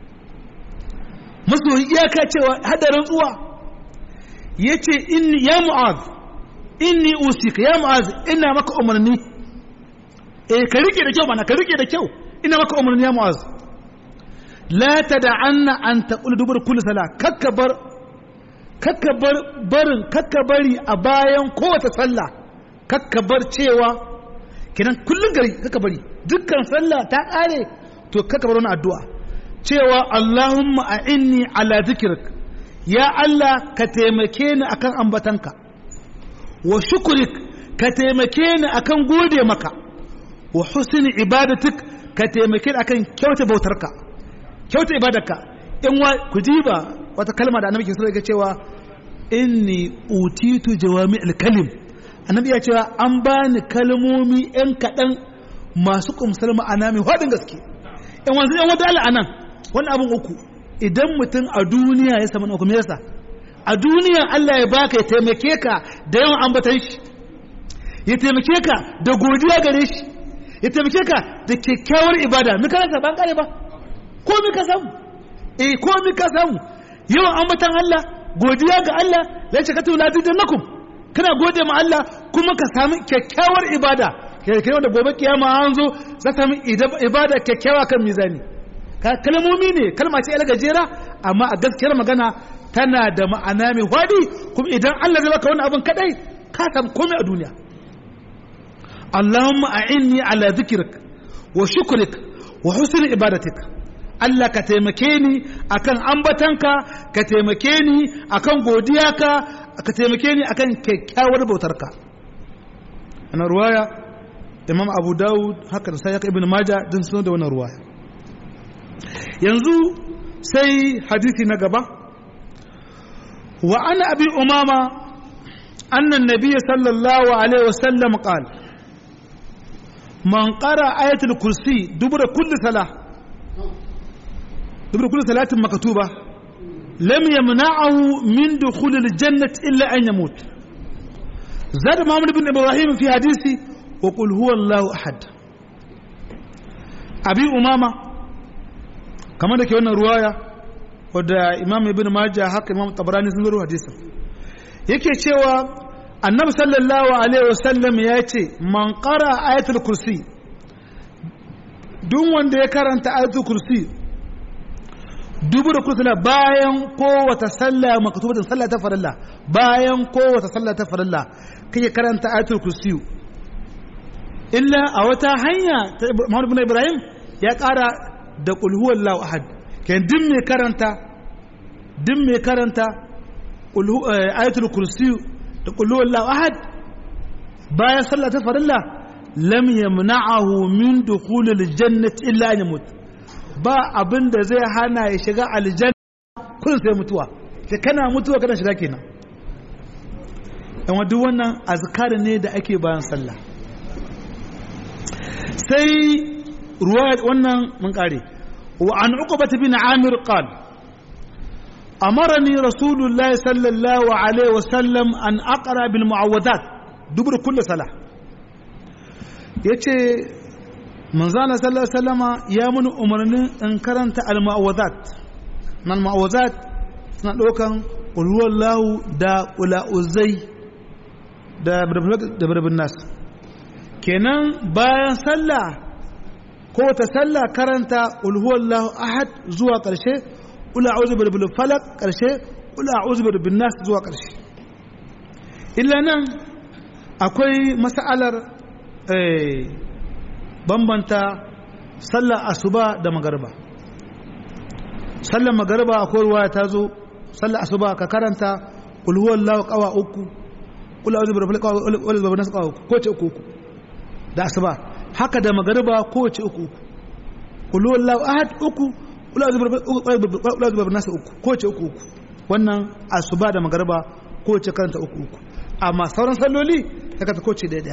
S2: masoyi iyaka cewa hadarin tsuwa ya ce ya mu'az inni usika ya mu'az ina maka umarni eh ka rike da kyau mana ka rike da kyau ina maka umarni ya mu'az la tad'anna an taqul dubur kulli sala kakkabar kakkabar barin kakkabari a bayan kowace sallah kakkabar cewa kenan kullun gari kakkabari dukkan sallah ta ƙare to kaka bar wani addu'a cewa Allahumma a'inni ala dhikrik ya Allah ka taimake ni akan ambatanka wa shukrik ka taimake ni akan gode maka wa husni ibadatik ka taimake ni akan kyauta bautarka kyauta ibadarka in wa ku diba wata kalma da annabi ke so ya cewa inni utitu jawami'ul kalim annabi ya cewa an bani kalmomi yan kaɗan masu kumsar ma'ana mai haɗin gaske in wanzu yan wata ala anan wani abin uku idan mutum a duniya ya samu uku yasa a duniya Allah ya baka ya taimake ka da yawan ambatan shi ya taimake ka da godiya gare shi ya taimake ka da kyakkyawar ibada mika rasa ban kare ba ko mika samu eh ko mika samu yawan ambatan Allah godiya ga Allah la shakatu la lakum kana gode ma Allah kuma ka sami kyakkyawar ibada kai wanda gobe kiyama an zo za ta ibada kyakkyawa kan mizani kalmomi ne kalma ce gajera amma a gaskiyar magana tana da ma'ana mai hwadi kuma idan Allah zai baka wani abin kadai ka samu komai a duniya Allahumma a'inni ala dhikrik wa shukrik wa husni ibadatik Allah ka taimake ni akan ambatanka ka taimake ni akan godiyaka ka taimake ni akan kyakkyawar bautarka ana ruwaya imam abu dawud haka da sai ibn maja din sun da wannan ruwaya yanzu sai hadisi na gaba wa ana abi umama anna an-nabiy sallallahu alaihi wasallam qala man qara ayatul kursi dubura kulli salah dubura kulli salatin maktuba lam yamna'ahu min dukhul al-jannah illa an yamut زاد محمد بن إبراهيم في حديثي وقل هو الله أحد أبي أمامة كما ذكر هنا رواية ودى إمام ابن ماجه حق إمام الطبراني سنقول حديثا yake cewa annabi sallallahu alaihi wasallam ya ce man qara ayatul kursi duk wanda ya karanta ayatul kursi dubu da kursula bayan kowace sallah maktubatin sallah ta farilla bayan kowace sallah ta farilla kake karanta ayatul kursi illa a wata hanya ta Muhammad ibn Ibrahim ya ƙara da qul huwallahu ahad kan din mai karanta din mai karanta ayatul kursi da qul huwallahu ahad bayan sallah ta farilla lam yamna'ahu min dukhulil jannati illa an yamut ba abin da zai hana ya shiga aljanna kun sai mutuwa sai kana mutuwa kana shiga kenan amma duk wannan azkar ne da ake bayan sallah sai ruwaya wannan mun kare wa an uqbah bin amir qal amarani rasulullahi sallallahu alaihi wasallam an aqra bil muawwadat dubur kulli salah yace manzana sallallahu alaihi wasallama ya muni umarnin in karanta al-ma'awazat nan ma'awazat suna ɗaukan ulhuwallahu da ula'uzai da birbin nas kenan bayan sallah ko ta sallah karanta ulhuwallahu ahad zuwa ƙarshe ula'uzu birbin falak ƙarshe ula'uzu birbin nas zuwa ƙarshe illa nan akwai mas'alar bambanta sallar asuba da magarba sallar magarba akwai ruwa ta zo sallar asuba ka karanta ulhuwar lawa kawa uku kula auzu birfil kawa wani babu nasu kawa uku ko ce uku uku da asuba haka da magarba ko ce uku uku ulhuwar lawa ahad uku kula auzu birfil nasu uku ko ce uku uku wannan asuba da magarba ko ce karanta uku uku amma sauran salloli ta kata ko ce daya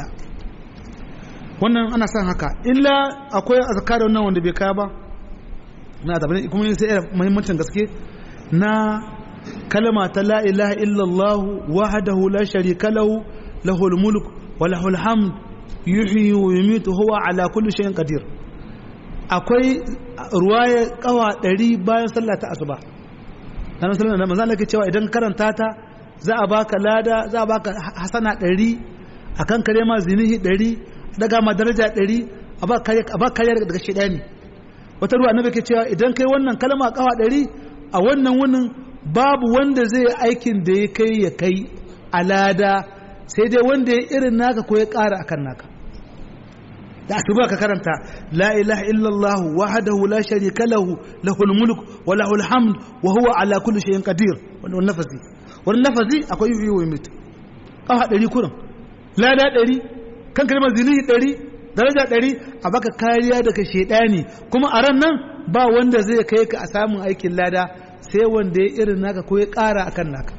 S2: wannan ana son haka illa akwai azkar wannan wanda bai kaya ba na da kuma sai yana muhimmancin gaske na kalma ta la ilaha illallah wahdahu la sharika lahu lahul mulk wa lahul hamd yuhyi wa yumiitu huwa ala kulli shay'in qadir akwai ruwaya kawa 100 bayan sallah ta asuba dan sallah da manzo Allah cewa idan karanta ta za a baka lada za a baka hasana 100 akan kare ma zinihi 100 daga ma daraja ɗari a ba kariya daga shaidani wata ruwa annabi ke cewa idan kai wannan kalma kawa ɗari a wannan wunin babu wanda zai yi aikin da ya kai ya kai alada sai dai wanda ya irin naka ko ya ƙara akan naka da asuba ka karanta la ilaha illallah wahdahu la sharika lahu lahul mulk wa lahul hamd wa huwa ala kulli shay'in qadir wannan nafasi wannan nafasi akwai yi wa mutu kafa ɗari kurin lada ɗari kan kalmar zinihi ɗari daraja ɗari a baka kariya daga shaidani kuma a ran nan ba wanda zai kai ka a samun aikin lada sai wanda ya irin naka ko ya ƙara a kan naka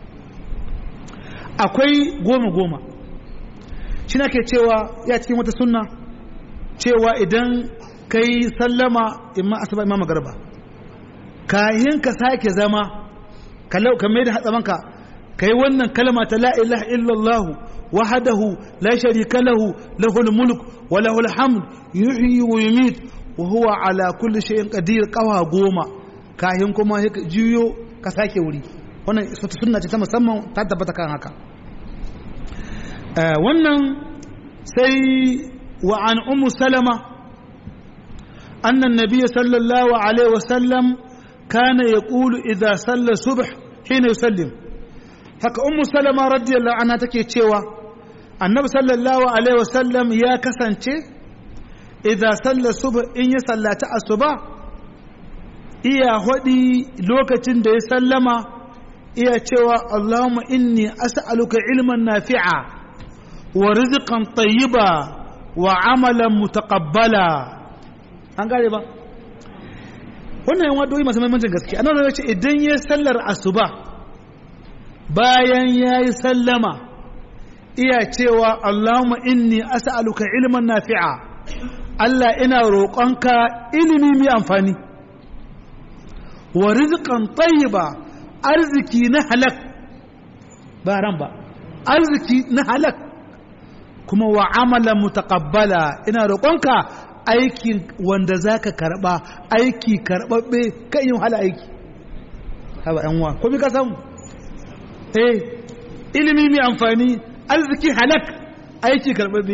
S2: akwai goma goma shi ke cewa ya cikin wata sunna cewa idan ka yi sallama imma asuba imma magarba kayan ka sake zama ka mai da hatsamanka ka yi wannan kalma ta la ilaha illallah وحده لا شريك له له الملك وله الحمد يحيي ويميت وهو على كل شيء قدير قوا goma kahin kuma jiyo ka sake wuri wannan sunna ce ta musamman ta tabbata kan haka wannan sai wa an ummu salama anna an-nabiy sallallahu alaihi wasallam kana yaqulu idza salla subh hina yusallim haka ummu salama radiyallahu anha take cewa annabi sallallahu alaihi wasallam ya kasance idan sallar subh in ya sallaci asuba iya hodi lokacin da ya sallama iya cewa Allahumma inni as'aluka ilman nafi'a wa rizqan tayyiba wa amalan mutaqabbala an gare ba wannan yan wadoyi masu muhimmancin gaske annabi ya ce idan ya sallar asuba bayan yayi sallama iya cewa Allahumma inni as'aluka ilman nafi'a Allah ina roƙonka ilimi mai amfani wa rizqan tayyiba arziki na halak ba ran ba arziki na halak kuma wa amalan mutaqabbala ina roƙonka aikin wanda zaka karba aiki karbabbe kan yin hala aiki haba yan wa ko bi ka samu eh ilimi mai amfani arziki halak aiki karbabbe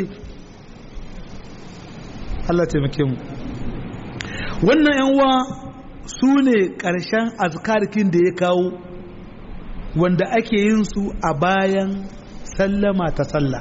S2: Allah taimake mu wannan yan wa su ne ƙarshen azkarkin da ya kawo wanda ake yin su a bayan sallama ta sallah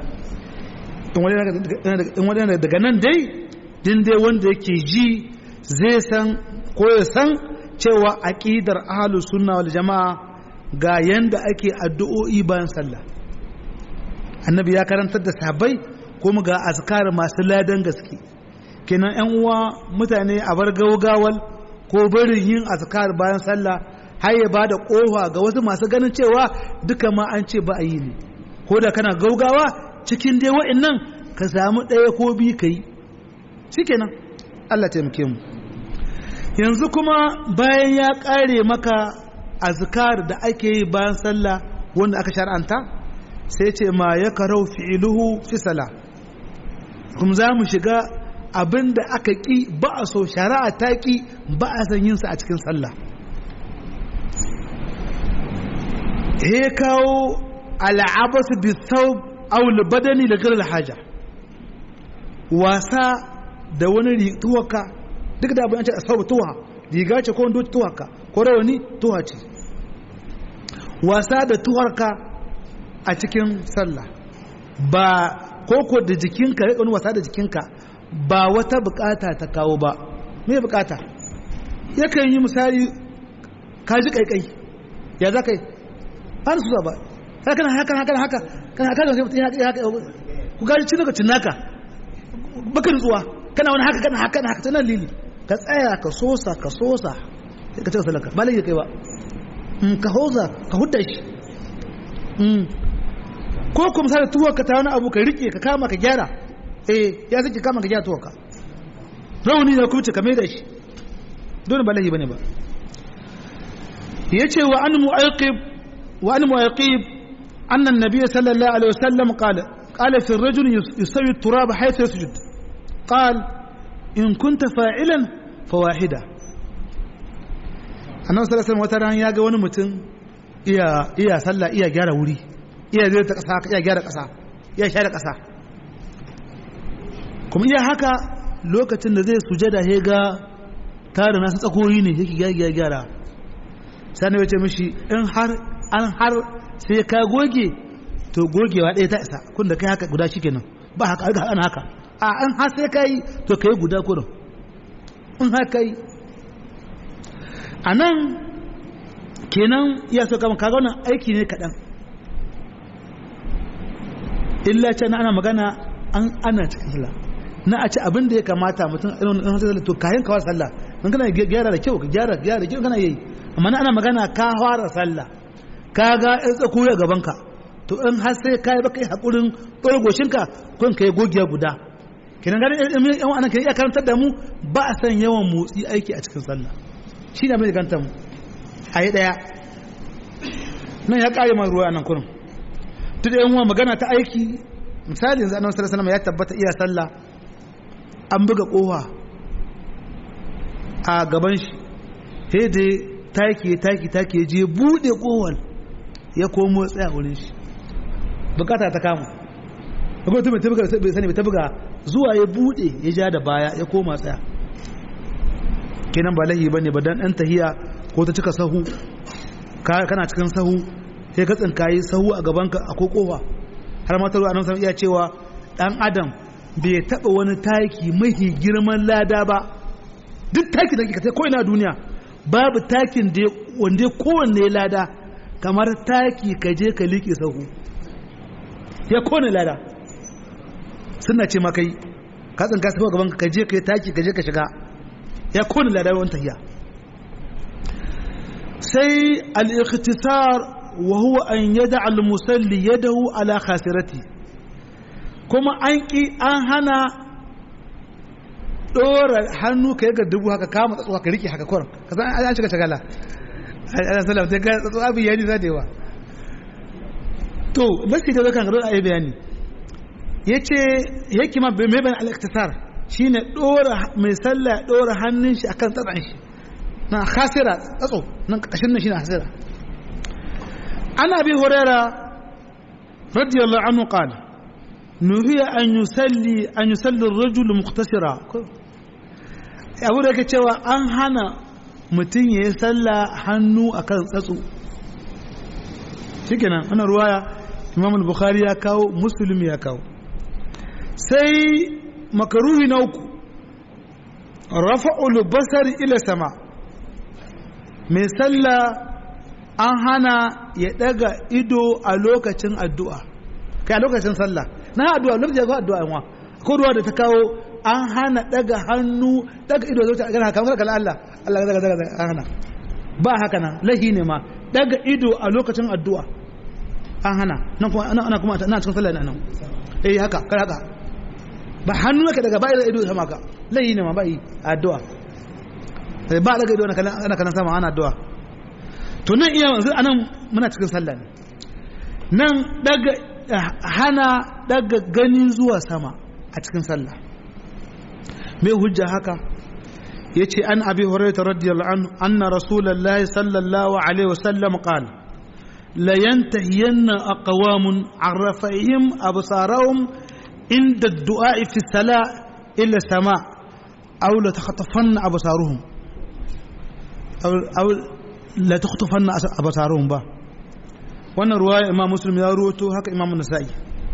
S2: in wani daga nan dai din dai wanda yake ji zai san ko ya san cewa aƙidar ahlus sunna wal jama'a ga yanda ake addu'o'i bayan sallah annabi ya karantar da sahabbai kuma ga azkar masu ladan gaske kenan yan uwa mutane a bar gaugawal ko barin yin azkar bayan sallah har ya bada kofa ga wasu masu ganin cewa duka ma an ce ba a yi ne ko da kana gaugawa cikin dai wa'annan ka samu ɗaya ko biyu ka yi shikenan Allah taimake mu yanzu kuma bayan ya ƙare maka azkar da ake yi bayan sallah wanda aka shar'anta sai ce ma ya karau fi'iluhu fi sala kuma za mu shiga abin da aka ƙi ba a so shari'a ta ƙi ba a san yinsa a cikin sallah he kawo al'abasu bi thawb aw badani da ghayr haja wasa da wani tuwaka duk da abin an ce asau tuwa riga ce ko wando tuwaka ko rawani tuwa ce wasa da tuwarka a cikin sallah ba koko da jikinka ya wasa da jikinka ba wata bukata ta kawo ba me bukata yakan yi misali ka ji kaikai ya za ka yi ba su ba haka haka haka haka kan haka da mutum ya haka ku gaji cin daga cinnaka baka nutsuwa kana wani haka kana haka haka tana lili ka tsaya ka sosa ka sosa sai ka cika salaka ba lai kai ba ka hoza ka hudda shi ko kuma misali tuwa ka ta wani abu ka rike ka kama ka gyara eh ya sake kama ka gyara tuwa ka rauni da kuma ka mai da shi dole ba lahi bane ba yace wa an mu'aqib wa an mu'aqib anna an-nabiy sallallahu alaihi wasallam qala qala fi ar-rajul yusawi at-turab haythu yasjud qal in kunta fa'ilan fa wahida annabi sallallahu alaihi wasallam wata ran ya ga wani mutum iya iya sallah iya gyara wuri iya zai ta kasa iya gyara kasa iya share kasa kuma iya haka lokacin da zai sujada ya ga tare nasu tsakoyi ne yake gyara gyara sani ya ce mishi in har an har sai ka goge to gogewa ɗaya ta isa kun da kai haka guda shi kenan ba haka haka ana haka a an har sai ka yi to ka yi guda kurin in har ka yi a nan kenan iya so kama kaga wannan aiki ne kaɗan illa ce na ana magana an ana cikin sallah na a ci abin da ya kamata mutum irin wannan sallah to kayan kawar sallah in kana gyara da kyau ka gyara gyara da kyau kana yi amma na ana magana ka fara sallah ka ga in tsako ya gaban ka to in har sai kai baka yi hakurin ɗorgoshin ka kun kai gogiya guda kenan ga yan wannan kenan iya karantar da mu ba a san yawan motsi aiki a cikin sallah shi ne abin da ganta mu a yi ɗaya nan ya ƙare ma ruwa nan kurin duk da yan uwa magana ta aiki misali yanzu annabi sallallahu alaihi ya tabbata iya sallah an buga kowa a gaban shi sai da taki taki taki ya je bude kowal ya komo tsaya wurin shi bukata ta kama akwai mutum ta buga bai sani ta buga zuwa ya bude ya ja da baya ya koma tsaya kenan ba lahi bane ba dan dan tahiya ko ta cika sahu kana cikin sahu sai ka tsinkayi sahu a gabanka akwai kofa har ma taruwa nan iya cewa dan adam bai taba wani taki mahi girman lada ba duk taki da kika ko ina duniya babu takin da wanda kowanne lada kamar taki ka je ka liƙe sahu ya kowane lada suna ce makai ka tsinka sahu gaban ka je ka yi taki ka je ka shiga ya kowane lada wani tahiya sai al-ikhtisar wa huwa an yada al-musalli yadahu ala khasirati kuma an ki an hana dora hannu ka yi dubu haka kama tsatsuwa ka rike haka kwarar ka san an shiga shagala ana salam sai ga tsatsuwa abin yani za da yawa to nasi da kan gado a yi bayani ya ce yake ma mai bayan al-iktisar shine dora mai sallah dora hannun shi akan tsatsan shi na khasira tsatso nan kashin nan shine khasira ana bi huraira radiyallahu anhu qala nuhiya an yusalli an yusalli ar-rajul mukhtasira abu da yake cewa an hana mutum ya yi sallah hannu akan tsatso shikenan wannan ruwaya imam al-bukhari ya kawo muslim ya kawo sai makaruhi na uku rafa'ul basari ila sama mai sallah an hana ya daga ido a lokacin addu'a kai a lokacin sallah na addu'a lokacin ya addu'a yanwa ko ruwa da ta kawo an hana daga hannu daga ido zai ta gana kamar kala Allah Allah daga daga daga an hana ba haka nan lahi ne ma daga ido a lokacin addu'a an hana nan kuma ana ana kuma ana cikin sallah nan eh haka kar haka ba hannu ka daga bayar ido sama ka lahi ne ma ba yi addu'a ba daga ido ana kana sama ana addu'a to nan iya yanzu anan muna cikin sallah ne nan daga hana daga gani zuwa sama a cikin sallah mai hujja haka yace an abi hurairah radiyallahu anhu anna rasulullahi sallallahu alaihi wasallam qala la yantahiyanna aqwamun an rafa'ihim absarahum inda ad-du'a fi salah illa sama aw la takhatafanna absaruhum aw aw la takhatafanna absaruhum ba wannan ruwaya imam muslim ya ruwato haka imam nasa'i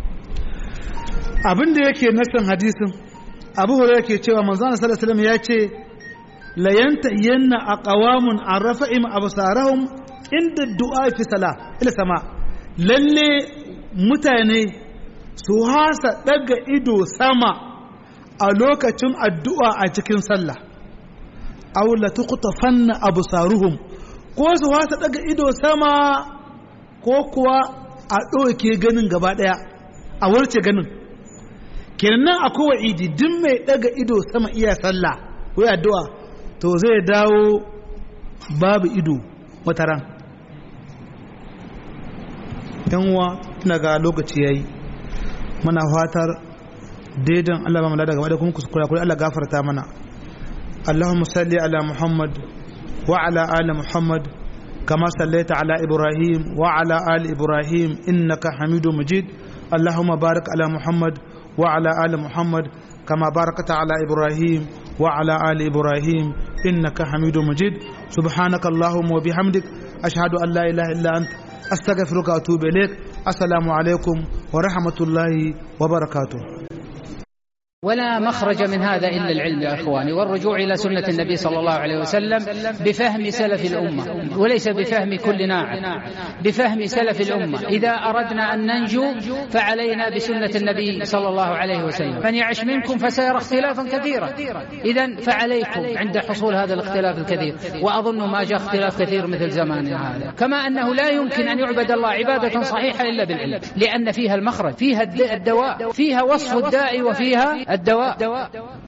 S2: abin da yake nasan hadisin abu hurairah ke cewa manzon sallallahu alaihi wasallam ya ce la yantahiyanna aqwamun an rafa'im absarahum inda du'a fi sala ila sama lalle mutane su hasa daga ido sama a lokacin addu'a a cikin sallah aw la tuqtafanna absaruhum ko su hasa daga ido sama ko kuwa a ɗauke ganin gaba ɗaya a warce ganin kenan nan akwai wa'idi duk mai daga ido sama iya sallah ko addu'a to zai dawo babu ido wata ran uwa ina ga lokaci yayi muna fatar daidan Allah ba mu lada gaba da kuma kuskura kuri Allah gafarta mana Allahumma salli ala Muhammad wa ala ali Muhammad kama sallaita ala Ibrahim wa ala ali Ibrahim innaka Hamidum Majid Allahumma barik ala Muhammad wa ala ali Muhammad kama barakta ala Ibrahim wa ala ali Ibrahim innaka Hamidum Majid subhanaka Allahumma wa bihamdik ashhadu an la ilaha illa anta أستغفرك وأتوب إليك السلام عليكم ورحمة الله وبركاته
S1: ولا مخرج من هذا إلا العلم يا إخواني والرجوع إلى سنة النبي صلى الله عليه وسلم بفهم سلف الأمة وليس بفهم كل ناعم بفهم سلف الأمة إذا أردنا أن ننجو فعلينا بسنة النبي صلى الله عليه وسلم من يعش منكم فسيرى اختلافا كثيرا إذا فعليكم عند حصول هذا الاختلاف الكثير وأظن ما جاء اختلاف كثير مثل زماننا هذا كما أنه لا يمكن أن يعبد الله عبادة صحيحة إلا بالعلم لأن فيها المخرج فيها الدواء فيها وصف الداء وفيها الدواء